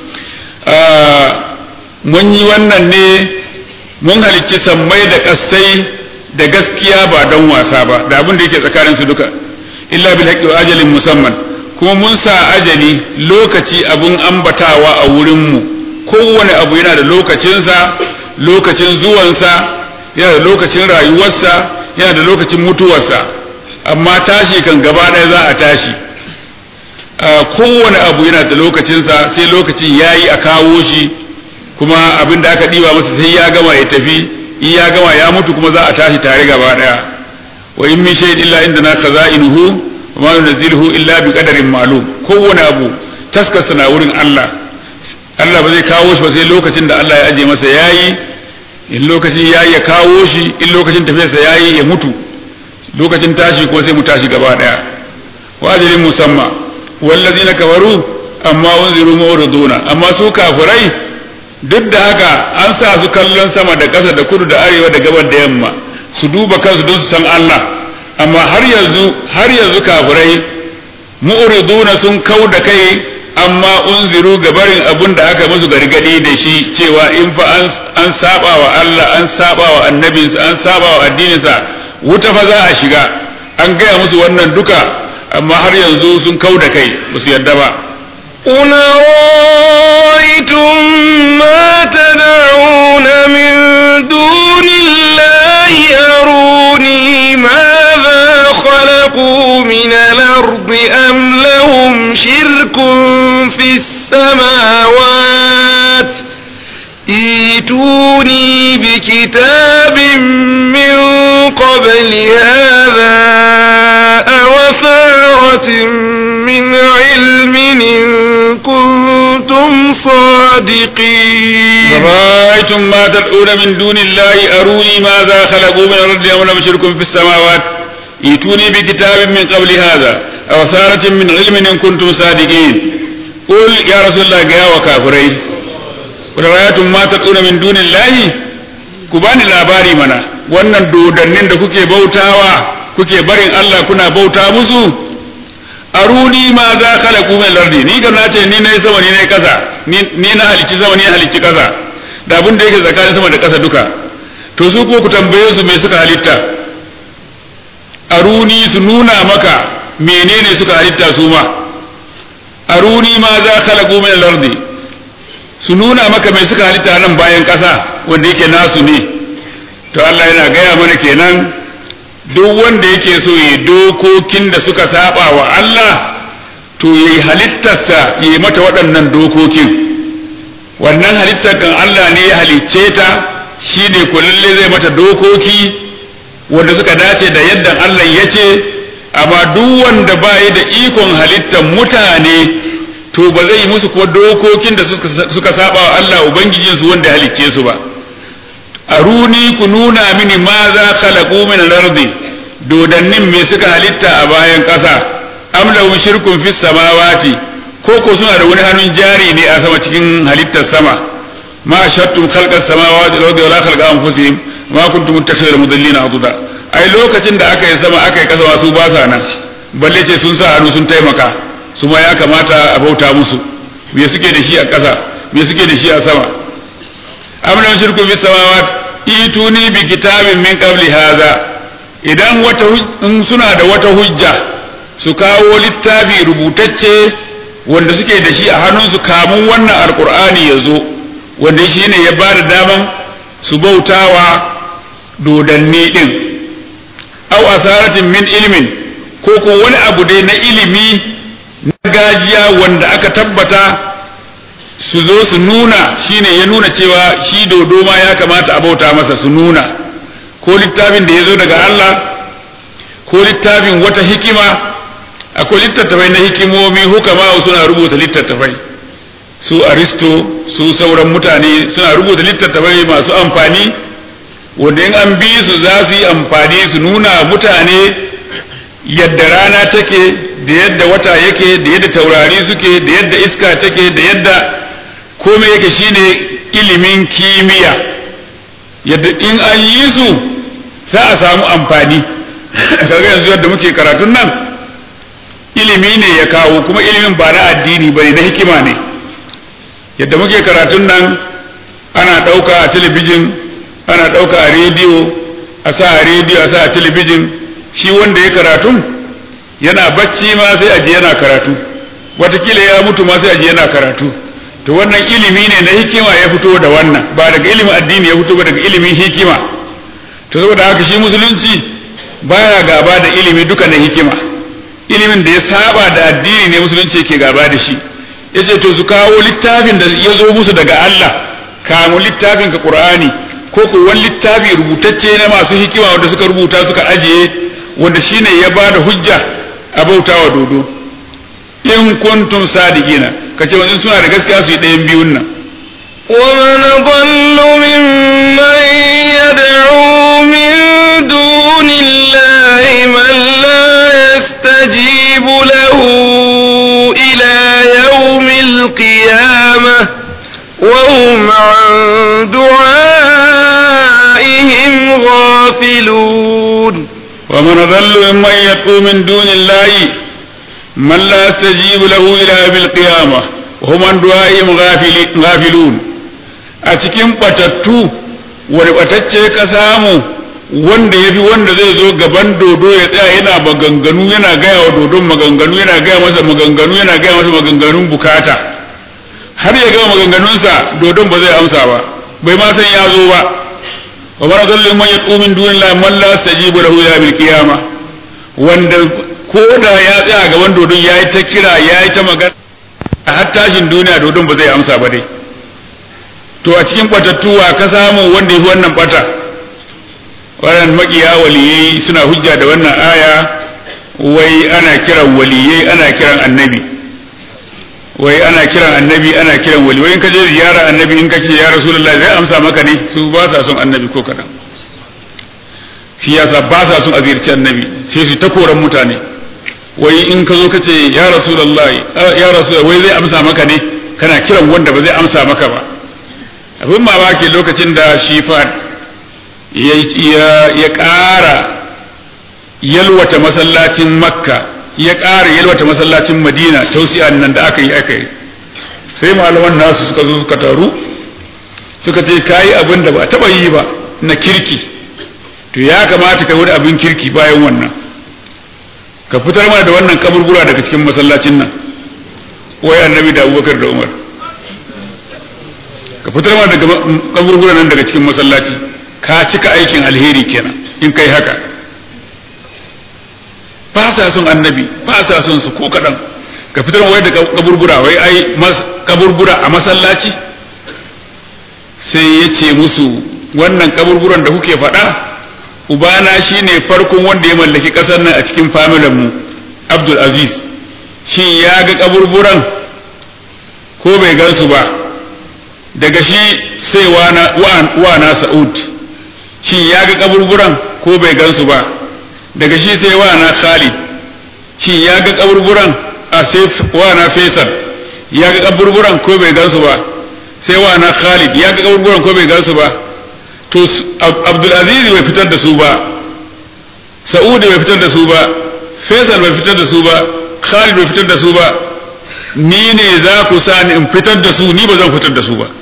mun yi wannan ne mun halicci sammai da kasai da gaskiya ba don wasa ba da abin da yake tsakanin su duka illa bil haqqi wa ajalin musamman kuma mun sa ajali lokaci abun ambatawa a wurin mu kowane abu yana da lokacinsa lokacin zuwansa yana da lokacin rayuwarsa yana da lokacin mutuwarsa amma tashi kan gaba ɗaya za a tashi kowane abu yana da lokacinsa sai lokacin yayi a kawo shi kuma abin da aka ɗiba masa sai ya gama ya tafi in ya gama ya mutu kuma za a tashi tare gaba daya wa in min shay'in illa indana khaza'inuhu wa ma nunzilu illa bi qadarin ma'lum kowane abu taskarsa na wurin Allah Allah ba zai kawo shi ba sai lokacin da Allah ya aje masa yayi in lokacin yayi ya kawo shi in lokacin tafiyarsa yayi ya mutu lokacin tashi ko sai mu tashi gaba daya wa ajalin musamma wallazina kafaru amma unziru mu'riduna amma su kafirai duk da haka an sa su kallon sama da ƙasa da kudu da arewa da gabar da yamma su duba kansu don su san Allah amma har yanzu har yanzu kafirai mu'riduna sun kau da kai amma unziru gabarin abun da aka musu gargadi da shi cewa in fa an saba wa Allah an saba wa annabinsa an saba wa addininsa wuta fa za a shiga an gaya musu wannan duka amma har yanzu sun kau da kai ba su yarda ba قل رأيتم ما تدعون من دون الله أروني ماذا خلقوا من الأرض أم لهم شرك في ايتوني بكتاب من قبل هذا أو أثارة من علم إن كنتم صادقين رأيتم ما تدعون من دون الله أروني ماذا خلقوا من الأرض أم لم يشركوا في السماوات ائتوني بكتاب من قبل هذا أو أثارة من علم إن كنتم صادقين قل يا رسول الله يا وكافرين قل رأيتم ما تدعون من دون الله كباني labari mana wannan dodannin da kuke bautawa kuke barin Allah kuna bauta musu aruni ma za khalaqu min lardi ni ga nace ni ne sama ni ne kasa ni na halicci sama ni na halicci kasa da abin da yake tsakanin sama da kasa duka to su ko ku tambaye su me suka halitta aruni su nuna maka menene suka halitta su ma aruni ma za khalaqu min lardi su nuna maka me suka halitta nan bayan kasa wanda yake nasu ne to Allah yana gaya mana kenan duk wanda yake so yi dokokin da suka saba wa Allah to yayi halittarsa yi mata waɗannan dokokin wannan halittar kan Allah ne ya halicce ta shine kullalle zai mata dokoki wanda suka dace da yadda Allah ya ce amma duk wanda ba da ikon halittar mutane to ba zai yi musu kuma dokokin da suka saba wa Allah ubangijinsu wanda ya halicce su ba aruni ku nuna mini ma za khalaqu min al-ardi dodannin me suka halitta a bayan ƙasa am lahum shirkun fis samawati ko ko suna da wani hannun jari ne a sama cikin halittar sama ma shattum khalqas samawati wal ardi wala khalqa anfusihim ma kuntum muttakhidhal mudallina aduda ai lokacin da aka yi sama aka yi kasa su ba sa nan balle ce sun sa hannu sun taimaka su ma ya kamata a bauta musu me suke da shi a ƙasa me suke da shi a sama am lahum shirkun fis samawati ituni bi kitabin min qabli hadha idan wata in suna da wata hujja su kawo littafi rubutacce wanda suke da shi a hannunsu kamun wannan alkur'ani ya zo wanda shi ne ya ba da daman su bautawa dodanni din au asaratin min ilmin ko ko wani abu dai na ilimi na gajiya wanda aka tabbata su zo su nuna shine ya nuna cewa shi dodo ma ya kamata a bauta masa su nuna ko littafin da ya zo daga Allah ko littafin wata hikima akwai littattafai na hikimomi hukama suna rubuta littattafai su aristo su sauran mutane suna rubuta littattafai masu amfani wanda in an bi su za su yi amfani su nuna mutane yadda rana take da yadda wata yake da yadda taurari suke da yadda iska take da yadda komai yake shine ilimin kimiyya yadda in an yi su za a samu amfani kaga yanzu yadda muke karatun nan ilimi ne ya kawo kuma ilimin ba na addini bane na hikima ne yadda muke karatun nan ana ɗauka a talabijin ana ɗauka a rediyo a sa a rediyo a sa a talabijin shi wanda ya karatun yana bacci ma sai aji yana karatu watakila ya mutu ma sai aji yana karatu to wannan ilimi ne na hikima ya fito da wannan ba daga ilimin addini ya fito ba daga ilimin hikima to saboda haka shi musulunci baya gaba da ilimi duka na hikima ilimin da ya saba da addini ne musulunci ke gaba da shi yace to su kawo littafin da ya zo musu daga Allah kamu littafin ka Qur'ani ko ko wani littafi rubutacce na masu hikima wanda suka rubuta suka ajiye wanda shine ya bada hujja a bautawa dodo in kuntum sadiqina kace wani suna da gaskiya su yi ɗayan biyun nan ومن ضل ممن يدعو من دون الله من لا يستجيب له إلى يوم القيامة وهم عن دعائهم غافلون ومن ضل ممن يدعو من دون الله من لا يستجيب له إلى يوم القيامة وهم عن دعائهم غافلون أتكين بتتو ولبتتشي كسامو wanda ya fi wanda zai zo gaban dodo ya tsaya yana maganganu yana gaya wa dodon maganganu yana gaya masa maganganu yana gaya masa maganganun bukata har ya gama maganganunsa dodon ba zai amsa ba bai ma san ya zo ba wa mara zallin man yaqu min dunillahi man la yastajibu lahu ila bil qiyamah wanda ko da ya tsaya gaban dodon yayi ta kira yayi ta magana har tashin duniya dodon ba zai amsa ba dai to a cikin batattuwa ka samu wanda yafi wannan bata wannan makiya waliyai suna hujja da wannan aya wai ana kiran waliyai ana kiran annabi wai ana kiran annabi ana kiran wali wai in ka je ziyara annabi in ka ce ya rasulullahi zai amsa maka ne su ba sa son annabi ko kadan shi yasa ba sa son a ziyarci annabi sai su ta koran mutane wai in ka zo ka ce ya rasulullahi ya rasulullahi wai zai amsa maka ne kana kiran wanda ba zai amsa maka ba abin mamaki lokacin da shi fad ya ƙara yalwata masallacin makka ya ƙara yalwata masallacin madina tausiya nan da aka yi aka yi sai malaman nasu suka zo suka taru suka ce kayi abin da ba a taɓa yi ba na kirki to ya kamata ka wani abin kirki bayan wannan ka fitar mana da wannan kaburbura daga cikin masallacin nan wai annabi da abubakar da umar ka fitar mana daga kaburbura nan daga cikin masallaci ka cika aikin alheri kenan in kai haka ba sa son annabi ba sa son su ko kaɗan ka fitar wai da kaburbura wai ai kaburbura a masallaci sai ya ce musu wannan kaburburan da kuke faɗa ubana shine farkon wanda ya mallaki ƙasar nan a cikin familin mu abdul aziz shin ya ga kaburburan ko bai gansu ba daga shi sai wana sa'ud shin ya ga kaburburan ko bai gansu ba daga shi sai wana khalid shin ya ga kaburburan a sai wana faisal ya ga kaburburan ko bai gansu ba sai wana khalid ya ga kaburburan ko bai gansu ba to abdulaziz bai fitar da su ba sa'ud bai fitar da su ba faisal bai fitar da su ba khalid bai fitar da su ba ni ne za ku sa ni in fitar da su ni ba zan fitar da su ba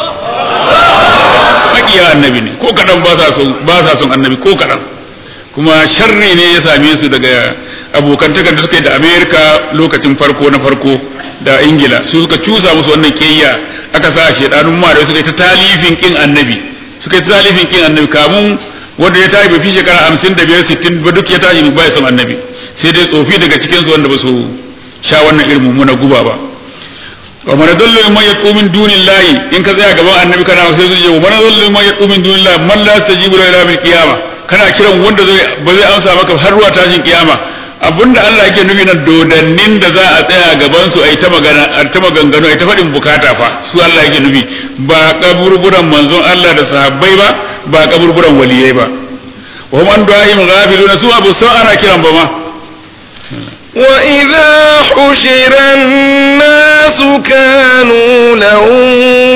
makiya annabi ne ko kadan ba sa son ba sa son annabi ko kadan kuma sharri ne ya same su daga abokantakar da suka yi da amerika lokacin farko na farko da ingila su suka cusa musu wannan kiyya aka sa shedanun ma da suka yi ta talifin kin annabi suka yi ta talifin kin annabi kamun wanda ya tashi bai fi shekara hamsin da biyar sittin ba duk ya tashi ba ya son annabi sai dai tsofi daga cikinsu wanda ba su sha wannan irin mummuna guba ba wa man dallu man yaqu min dunillahi in ka tsaya gaban annabi kana sai zai wa man dallu man yaqu min dunillahi man la tajibu ila bil qiyamah kana kiran wanda zai ba zai amsa maka har ruwa tashin kiyama abinda Allah yake nufi na dodannin da za a tsaya gaban su ai ta magana ta maganganu ai ta faɗin bukata fa su Allah yake nufi ba kaburburan manzon Allah da sahabbai ba ba kaburburan waliyai ba wa hum an du'a'im ghafiluna su abu sa ana kiran ba ma وإذا حشر الناس كانوا لهم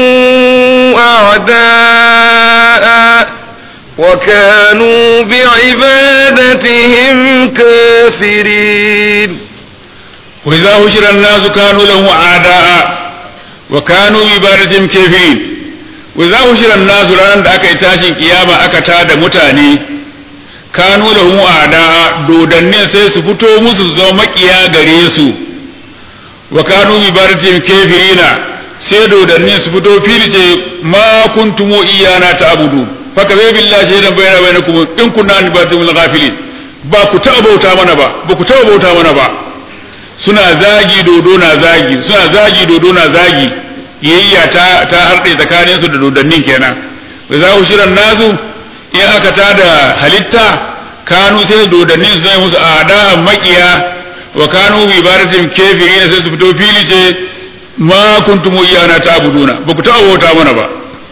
أعداء وكانوا بعبادتهم كافرين وإذا حشر الناس كانوا لهم أعداء وكانوا بعبادتهم كافرين وإذا حشر الناس ranar da aka yi tashin kiyama aka tada mutane kanu da mu ada dodannin sai su fito musu su zama makiya gare su wa kanu bi baratin kafirina sai dodannin su fito filice ma kuntum iyana ta'budu faka zai billahi shaidan bayana bainakum in kunna an batumul ghafilin ba ku taɓa bauta mana ba ba ku taɓa bauta mana ba suna zagi dodo na zagi suna zagi dodo na zagi yayya ta ta harɗe tsakaninsu da dodannin kenan wa za ku shirin nazu in aka tada halitta kanu sai dodannin su zai musu ada makiya wa kanu bi ibadatin kafirin sai su fito fili ce ma kuntum iyana ta'buduna ba ku taɓa bauta mana ba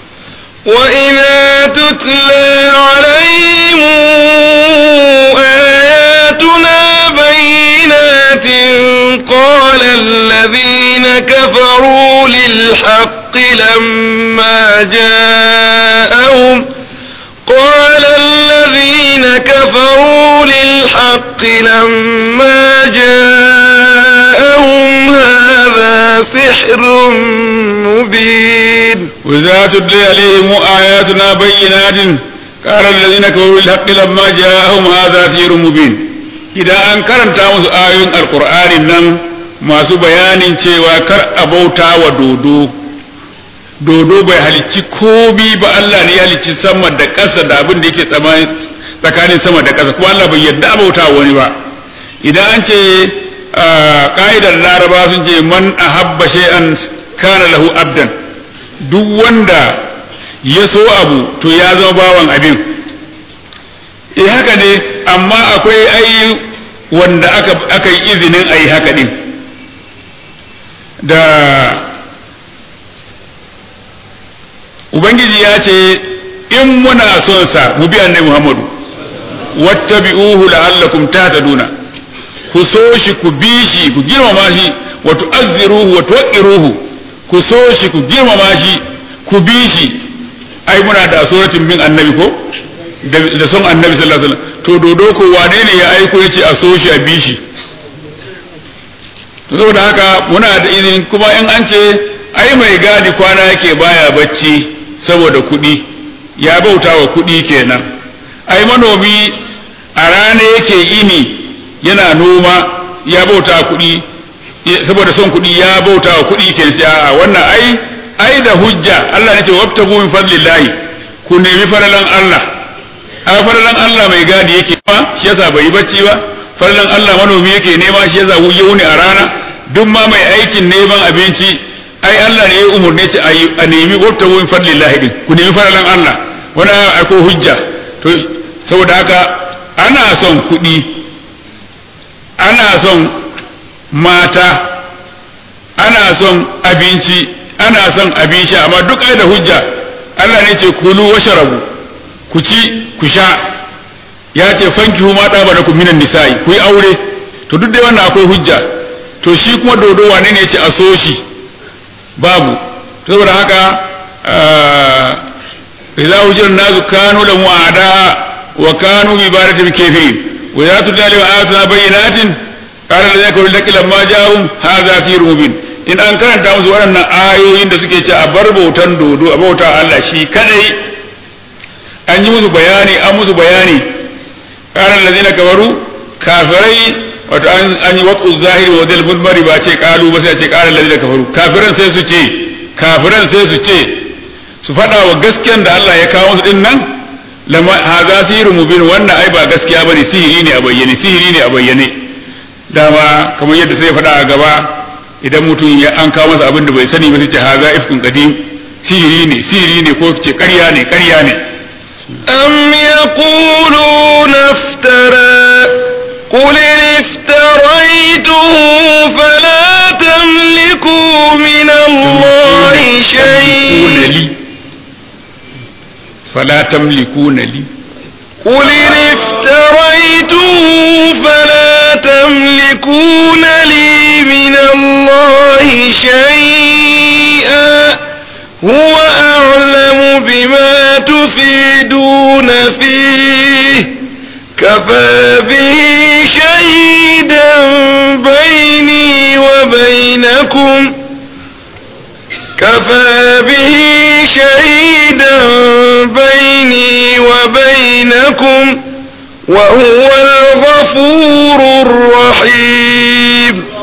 وإذا تتلى عليهم آياتنا بينات قال الذين كفروا للحق لما جاءهم قال الذين كفروا للحق لما جاءهم هذا سحر مبين وإذا تتلى عليهم آياتنا بينات قال الذين كفروا للحق لما جاءهم هذا سحر مبين idan an karanta musu ayoyin alkur'anin nan masu bayanin cewa kar a bauta wa dodo dodo bai halicci komi ba Allah ne ya halicci sama da ƙasa da abin da yake tsakanin sama da ƙasa kuma Allah bai yadda a bauta wani ba idan an ce ka'idar laraba sun ce man ahabba shay'an kana lahu abdan duk wanda ya so abu to ya zama bawan abin eh haka ne amma akwai ai wanda aka aka yi izinin a yi haka din da ubangiji ya ce in muna son sa mu bi annabi muhammadu wattabi'uhu la'allakum tahtaduna ku so shi ku bi shi ku girmama shi wa tu'azziruhu wa tuwaqqiruhu ku so shi ku girmama shi ku bi shi ai muna da suratin bin annabi ko da son annabi sallallahu alaihi wasallam to dodo ko wane ne ya aiko yace a so shi a bi shi to saboda haka muna da izini kuma in an ce ai mai gadi kwana yake baya bacci saboda kuɗi ya bauta wa kuɗi kenan ai manomi a rana yake ini yana noma ya bauta kuɗi saboda son kuɗi ya bauta wa kuɗi ke a wannan ai ai da hujja Allah ne ce wabtagu min fadlillahi ku nemi faralan Allah a faralan Allah mai gadi yake ma shi yasa bai yi bacci ba faralan Allah manomi yake nema shi yasa ya wuni a rana duk ma mai aikin neman abinci ai Allah ne ya umurne ce a nemi wabtagu min fadlillahi din ku nemi faralan Allah wannan akwai hujja to saboda haka ana son kuɗi ana son mata ana son abinci ana son abin sha amma duk ai da hujja Allah ne ce kulu wa sharabu ku ci ku sha ya ce fankihu ma da bana ku minan nisa'i ku yi aure to duk dai wannan akwai hujja to shi kuma dodo wane ne ce a so shi babu saboda haka idza wujira nazu kanu lahu a'da wa kanu bi ibadatin kafirin wa ya tudali wa ayatuna bayyinatin qala alladhina kafaru laki lamma ja'ahum hadha fi rubin in an karanta musu waɗannan ayoyin da suke ce a bar bautan dodo a bauta Allah shi kadai an yi musu bayani an musu bayani qala alladhina kafaru kafirai wato an yi watsu zahiri wa dal mudmari ba ce kalu ba sai ce qala alladhina kafaru kafiran sai su ce kafiran sai su ce su faɗa wa gaskiyan da Allah ya kawo musu din nan lama haza sihiru mubin wannan ai ba gaskiya bane sihiri ne a bayyane sihiri ne a bayyane dama kamar yadda sai faɗa a gaba idan mutum ya an kawo masa abin da bai sani ba sai ce haza ifkun qadim sihiri ne sihiri ne ko ce ƙarya ne ƙarya ne أم يقولون افترى قل إن افتريته فلا تملكوا من الله شيئا فلا تملكون لي قل إن افتريته فلا تملكون لي من الله شيئا هو أعلم بما تفيدون فيه كفى به شهيدا بيني وبينكم كفى به شهيدا بيني وبينكم وهو الغفور الرحيم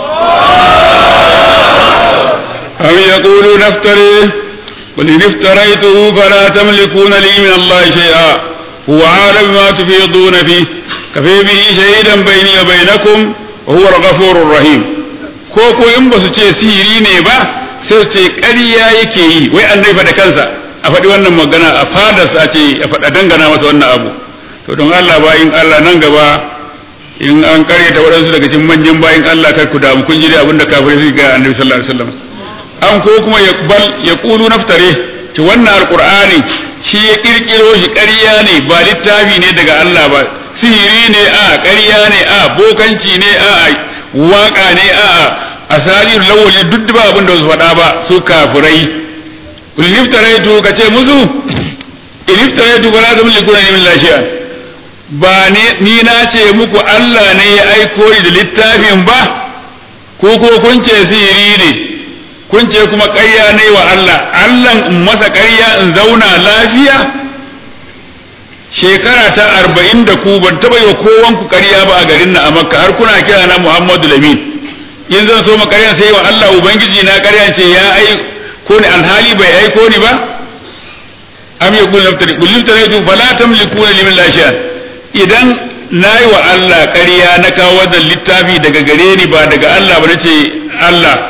أم يقولون افتريه قل إن افتريته فلا تملكون لي من الله شيئا هو عالم ما تفيضون فيه كفي به شهيدا بيني وبينكم وهو الغفور الرحيم ko ko in ba su ce sihiri ne ba sai su ce ƙarya yake yi wai an da kansa a faɗi wannan magana a fadarsa a ce a faɗa dangana masa wannan abu to don Allah bayin Allah nan gaba in an karyata waɗansu daga cikin manyan bayin Allah kar ku damu kun ji dai abin da kafirai su ga annabi sallallahu alaihi wasallam an ko kuma ya bal ya kulu naftare to wannan alqur'ani shi ya kirkiro shi ƙarya ne ba littafi ne daga Allah ba sihiri ne a ƙarya ne a bokanci ne a waka ne a asari lawali duk ba abin da su faɗa ba su kafirai kul niftaraitu ka ce musu in niftaraitu ba la tamliku min lashiya ba ni na ce muku Allah ne ya aiko ni da littafin ba ko ko kun ce sihiri ne kun ce kuma ƙarya ne wa Allah Allah in masa ƙarya in zauna lafiya shekara ta arba'in da ku ban taɓa yi wa kowan ku ƙarya ba a garin na a makka har kuna kira na Muhammadu Lamin in zan so ma ƙarya sai wa Allah ubangiji na ƙarya ce ya ai ko ni alhali bai aiko ni ba am ya kullu tari kullu tari tu fala tamlikuna limin lashiya idan nayi wa Allah ƙarya na kawo wannan littafi daga gare ni ba daga Allah ba nace Allah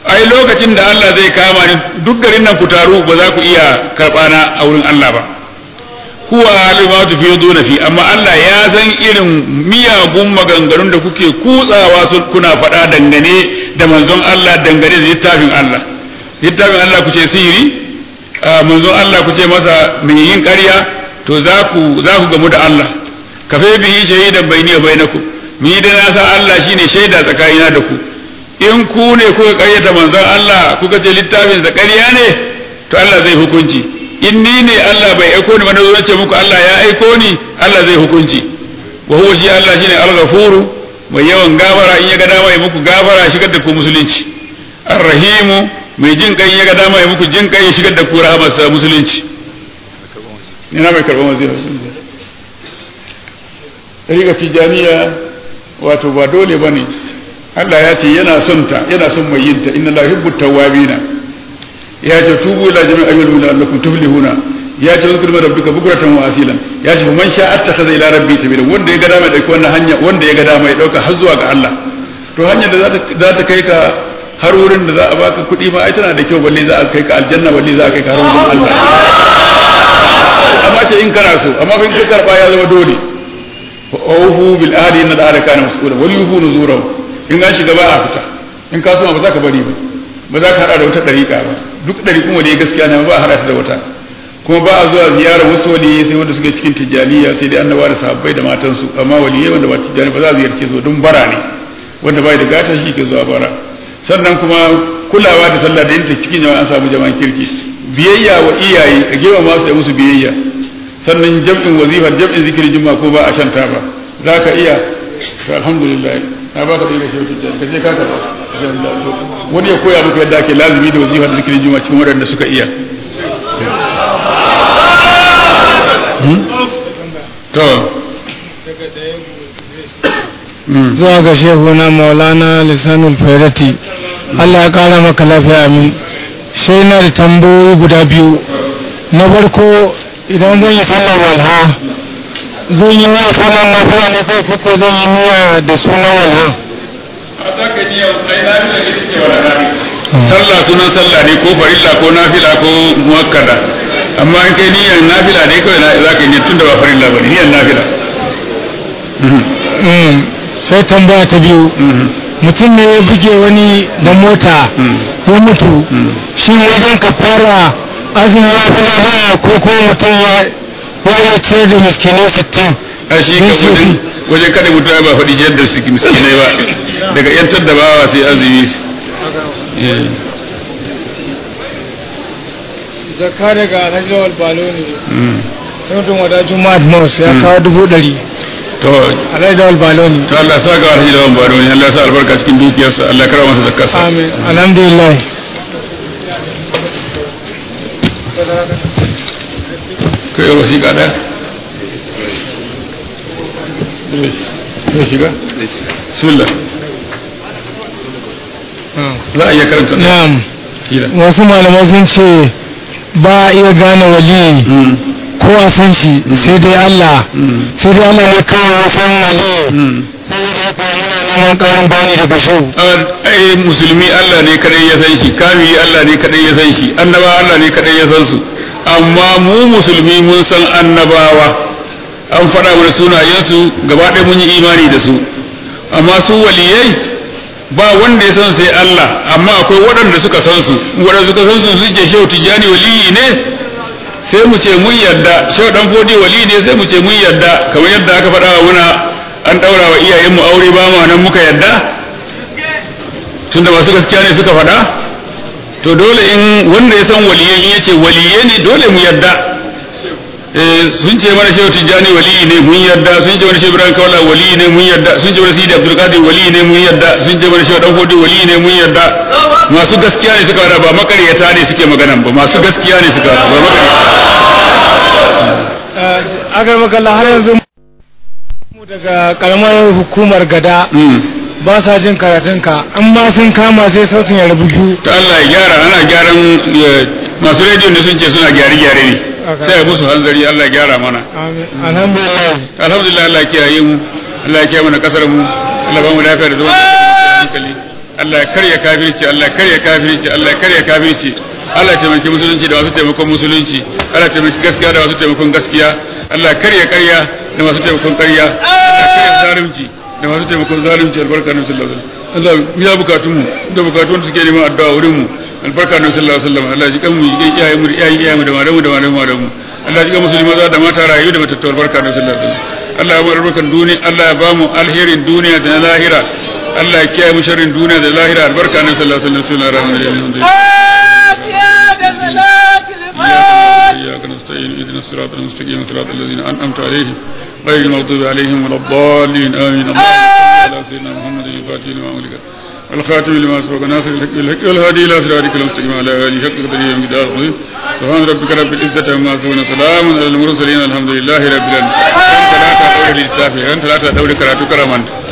ai lokacin da Allah zai kama ni duk garin nan ku taru ba za ku iya karɓa na a wurin Allah ba huwa alima tu fi duna fi amma Allah ya san irin miyagun maganganun da kuke kutsawa su kuna faɗa dangane da manzon Allah dangane da littafin Allah littafin Allah ku ce sihiri manzon Allah ku ce masa mai yin ƙarya to za ku za ku gamu da Allah kafe bihi shahidan bayni wa bainakum ni da na san Allah shine shaida tsakanina da ku in ku ne kuka ƙaryata manzon Allah kuka ce littafin sa ƙarya ne to Allah zai hukunci in ni ne Allah bai aiko ni ba na zo ce muku Allah ya aiko ni Allah zai hukunci wa huwa shi Allah shine al-ghafuru mai yawan gafara in ya ga dama ya muku gafara shigar da ku musulunci ar-rahimu mai jin kai ya ga dama ya muku jin kai ya shigar da ku rahamarsa musulunci ina mai karɓar wazira riga tijaniya wato ba dole ba ne Allah ya ce yana son ta yana son mai yin ta inna la yuhibbu tawwabina ya ce tubu ila jami'in ayyul mu'minina allakum tuflihuna ya ce zikru rabbika bukratan wa asilan ya ce man sha attakhadha ila rabbi sabila wanda ya ga dama ya dauki wannan hanya wanda ya ga dama ya dauka har zuwa ga Allah to hanyar da za ta kai ka har wurin da za a baka kuɗi ma ai tana da kyau balle za a kai ka aljanna balle za a kai ka har wurin Allah amma ce in kana so amma in ka karba ya zama dole fa awfu bil ahdi inna al kana mas'ula wal yufu nuzurahu in an shiga ba a fita in ka so ba za ka bari ba ba za ka hada da wata dariƙa ba duk dariƙun wanda ya gaskiya ne ba a hada da wata kuma ba a zuwa ziyarar wasu waliyai sai wanda suke cikin tijjaniya sai dai annabawa da sahabbai da matansu amma waliyai wanda ba tijjani ba za a ziyarce su don bara ne wanda bai da gata shi ke zuwa bara sannan kuma kulawa da sallah da yinta cikin jama'a an samu jama'an kirki biyayya wa iyaye a gewa masu da musu biyayya sannan jam'in wazifar jam'in zikirin juma'a ko ba a shanta ba za ka iya to alhamdulillah na baka da shi wata ka je ka karba wani ya koya maka yadda ake lazimi da wazifar da zikirin juma'a cikin waɗanda suka iya to zuwa ga shehuna maulana lisanul fairati Allah ya kara maka lafiya amin sai na da tambayoyi guda biyu na farko idan zan yi sallar walha zan yi wa sallar lafiya ne kai kuka zan yi niyya da sunan walha sallah sunan sallah ne ko farilla ko nafila ko muakkada amma in kai niyyar nafila ne kawai za ka yi tun da ba farilla ba ne niyyar nafila sai tambaya ta biyu mutum ne ya buge wani da mota ya mutu shi wajen ka fara azumi ya fi lafiya ko ko mutum ya ya ce da miskinai sittin a shi ka wajen wajen kada mutum ba faɗi ciyar da miskinai ba daga yantar da bawa sai azumi zakka daga rajawar balo ne sai mutum wadajin madmos ya kawo dubu ɗari to rajawar balo ne to Allah sa ga alhaji lawan baro ne Allah sa albarka cikin dukiyarsa Allah kara masa zakkarsa amin alhamdulillah kai yau wasiƙa ɗaya zai shiga bismillah za a iya karanta ɗaya na'am kila wasu malamai sun ce ba a iya gane wali ko a san shi sai dai Allah sai dai Allah ne kawai ya san wali neman karin bani daga shau ai musulmi Allah ne kadai ya san shi kamili Allah ne kadai ya san shi annaba Allah ne kadai ya san su amma mu musulmi mun san annabawa an faɗa mana sunayensu gaba ɗaya mun yi imani da su amma su waliyai ba wanda ya san sai Allah amma akwai waɗanda suka san su waɗanda suka san su su ce shehu tijjani waliyi ne sai mu ce mun yarda shehu dan fodi waliyi ne sai mu ce mun yarda kamar yadda aka faɗa wa muna an ɗaura wa iyayenmu aure ba ma nan muka yarda tunda masu gaskiya ne suka faɗa to dole in wanda ya san waliyai in yace waliye ne dole mu yarda sun ce mana shehu tijjani waliyi ne mun yarda sun ce mana shehu ibrahim kawala waliyi ne mun yarda sun ce mana sidi abdul qadir waliyi ne mun yarda sun ce mana shehu dan fodi waliyi ne mun yarda masu gaskiya ne suka faɗa ba makaryata ne suke magana ba masu gaskiya ne suka faɗa ba makaryata agar makalla har yanzu mu daga karamar hukumar gada ba sa jin karatunka in ma sun kama sai sautin ya rabu biyu to Allah ya gyara ana gyaran masu rediyo ne sun ce suna gyare-gyare ne sai ya musu hanzari Allah ya gyara mana amin alhamdulillah alhamdulillah Allah ya kiyaye mu Allah ya kiyaye mana kasar mu Allah ba mu lafiya da zaman hankali Allah ya karya kafirci Allah ya karya kafirci Allah ya karya kafirci Allah ya taimaki musulunci da masu taimakon musulunci Allah ya taimaki gaskiya da masu taimakon gaskiya Allah ya karya karya da masu taimakon karya Allah ya karya zalunci da masu taimakon zalunci albarka na sallallahu alaihi wasallam Allah ya bukatun mu da bukatun da suke neman addu'a wurin mu albarka na sallallahu alaihi wasallam Allah ya ji kan mu ya iyaye mu iyaye iyaye mu da malamu da malamu malamu Allah ya ji kan musulmi maza da mata rayu da matattu albarka na sallallahu alaihi wasallam Allah ya bar albarkan duniya Allah ya ba mu alherin duniya da na lahira Allah ya kiyaye mu sharrin duniya da lahira albarka na sallallahu alaihi wasallam sunan rahmanin إياك نستعين اهدنا الصراط المستقيم صراط الذين أنعمت عليهم غير المغضوب عليهم ولا الضالين آمين اللهم صل على سيدنا محمد الفاتح لما أغلق والخاتم لما سبق ناصر الحق بالحق والهادي إلى صراطك المستقيم على آله حق قدره ومقداره العظيم سبحان ربك رب العزة عما يصفون سلام على المرسلين الحمد لله رب العالمين أنت لا تدور للسافر أنت لا تدور كراتك رمان